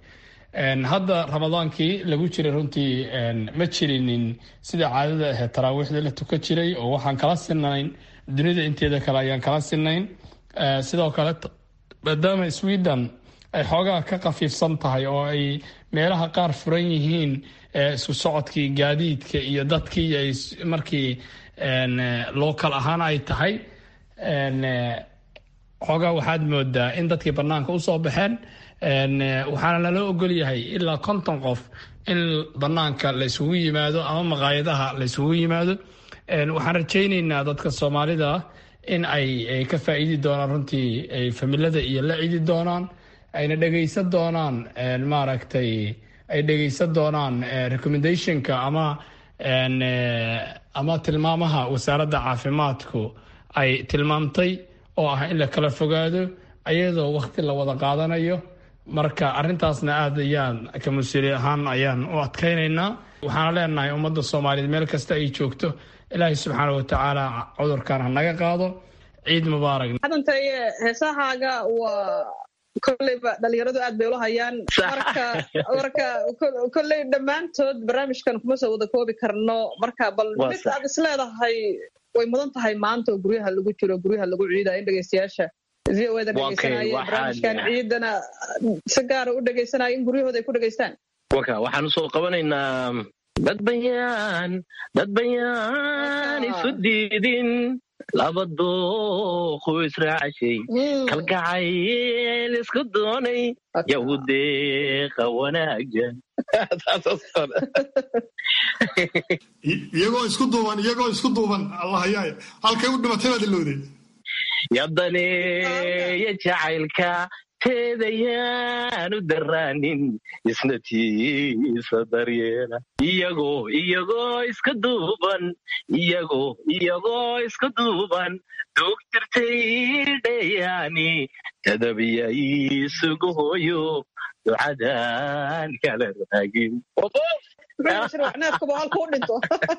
hadda ramadaankii lagu jiray runtii ma jirinin sida caadada ahayd taraawiixda la tukan jiray oo waxaan kala sinayn dunida inteeda kale ayaan kala sinayn sidoo kale maadaama sweden ay xoogaa ka khafiifsan tahay oo ay meelaha qaar furan yihiin isku socodkii gaadiidka iyo dadkii ay markii local ahaan ay tahay xoogaa waxaad moodaa in dadkii banaanka usoo baxeen waxaana lala ogol yahay ilaa konton qof in banaanka la isugu yimaado ama maqaayadaha la isugu yimaado waxaan rajayneynaa dadka soomaalida in ay ka faa'iidi doonaan runtii ay familada iyo la cidi doonaan ayna dhegaysan doonaan maaragtay ay dhegaysan doonaan recommendationka ama ama tilmaamaha wasaaradda caafimaadku ay tilmaamtay oo ah in la kala fogaado ayadoo wakti la wada qaadanayo marka arintaasna aad ayaan ka mas-uuli ahaan ayaan u adkaynaynaa waxaana leenahay ummadda soomaaliyeed meel kasta ay joogto ilaahay subxaana watacaala cudurkan ha naga qaado ciid mubaarak hadantaye heesahaaga waa kolleyba dhalinyaradu aad bay ula hayaan marka marka kolley dhammaantood barnaamijkan kuma soo wada koobi karno marka bal mid aad isleedahay way mudan tahay maanta oo guryaha lagu jiro guryaha lagu ciidayo in dhegeystayaasha v o eda dhegeysanaya barnaamijkan ciidana si gaara u dhegeysanaya in guryahooda ay ku dhegeystaan waka waxaan usoo qabanaynaa dad bayaan dad bayaan isu diidin laba dooqu israacashay kalgacayl isku doonay yahudeeqa wanaagan iyagoo isku duuban iyagoo isku duuban allahayaay halkay u dhimatay baad ilowday yadaneeya jacaylka teedayaanu daraanin isna tiisa daryeela iyagoo iyagoo iska duuban iyagoo iyagoo iska duuban duugtirtay dhayaani tadabiya isugu hooyo ducadan kala raagin neefkaba halkuu dhinto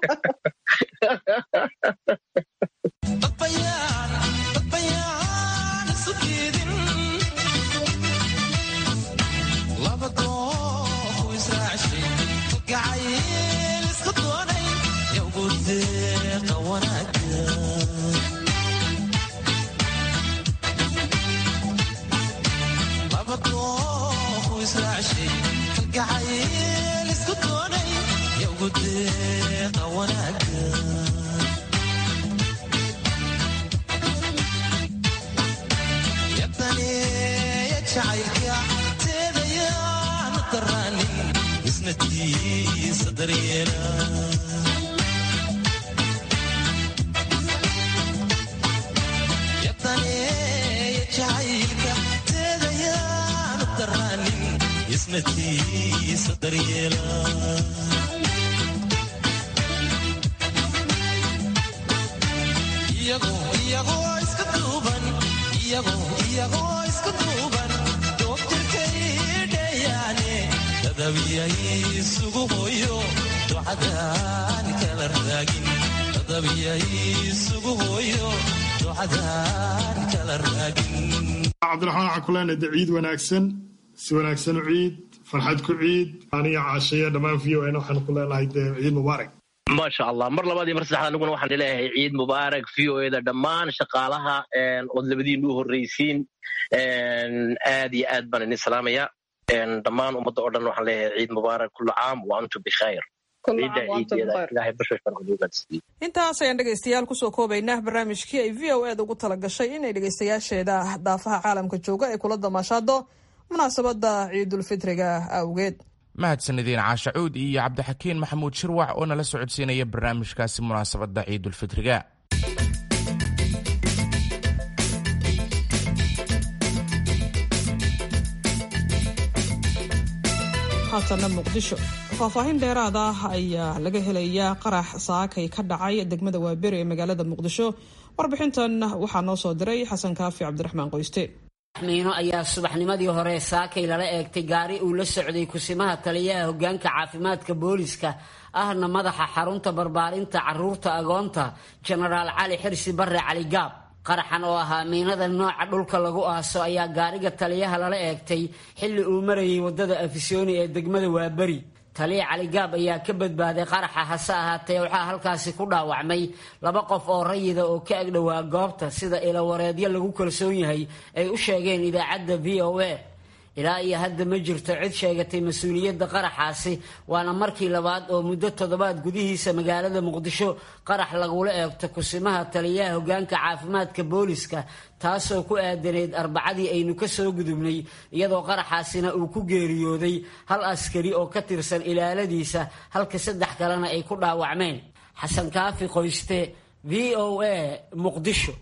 cabdiraxmaan waxaan ku leenahay de ciid wanaagsan si wanaagsan u ciid farxad ku ciid aniga caashaya dhammaan v o n waxaan ku leenahay de ciid mubaarak maasha allah mar labaad iyo mar saddexaad aniguna waxaan leeyahay ciid mubaarak v o eda dhammaan shaqaalaha ood labadiinu u horreysiin aad iyo aad baan idin salaamaya dhammaan ummadda oo dhan waxaan leeyahay ciid mubaarak kullu caam wa antum bikhayr intaas ayaan dhegaystayaal kusoo koobaynaa barnaamijkii ay v o eda ugu tala gashay inay dhegaystayaasheeda daafaha caalamka jooga ay kula damaashaado munaasabadda ciidulfitriga awgeed mahadsanideen caashacuud iyo cabdixakiin maxamuud shirwac oo nala socodsiinaya barnaamijkaasi munaasabadda ciidulfitriga haatanna muqdisho faahfaahin dheeraad ah ayaa laga helayaa qarax saakay ka dhacay degmada waaberi ee magaalada muqdisho warbixintan waxaa noo soo diray xasan kaafi cabdiraxmaan qoyste miino ayaa subaxnimadii hore saakay lala eegtay gaari uu la socday kusimaha taliyaha hogaanka caafimaadka booliska ahna madaxa xarunta barbaarinta caruurta agoonta jenaraal cali xirsi barre cali gaab qaraxan oo ahaa miinada nooca dhulka lagu aaso ayaa gaariga taliyaha lala eegtay xilli uu marayay wadada afisyooni ee degmada waaberi taliya caligaab ayaa ka badbaaday qaraxa hase ahaatee waxaa halkaasi ku dhaawacmay laba qof oo rayida oo ka agdhowaa goobta sida ilawareedyo lagu kalsoon yahay ay u sheegeen idaacadda v o a ilaa iyo hadda ma jirto cid sheegatay mas-uuliyadda qaraxaasi waana markii labaad oo muddo toddobaad gudihiisa magaalada muqdisho qarax lagula eegto kusimaha taliyaha hogaanka caafimaadka booliska taasoo ku aadaneyd arbacadii aynu ka soo gudubnay iyadoo qaraxaasina uu ku geeriyooday hal askari oo ka tirsan ilaaladiisa halka saddex kalena ay ku dhaawacmeen xasan kaafi qoyste v o a muqdisho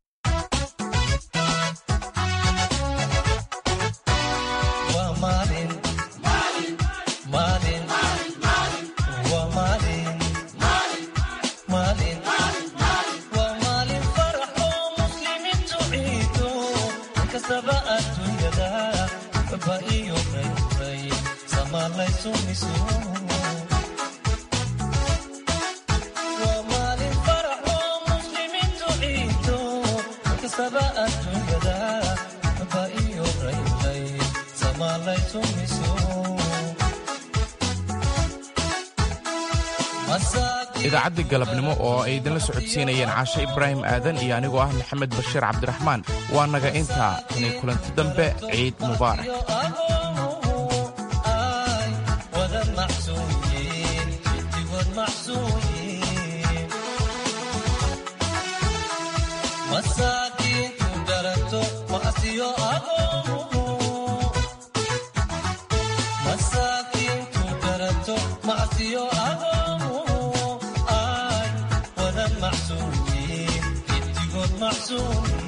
idaacadda galabnimo oo ay idinla socodsiinayeen caashe ibraahim aadan iyo anigoo ah maxamed bashiir cabdiraxmaan waa naga intaa inay kulanti dambe ciid mubaarak Soon.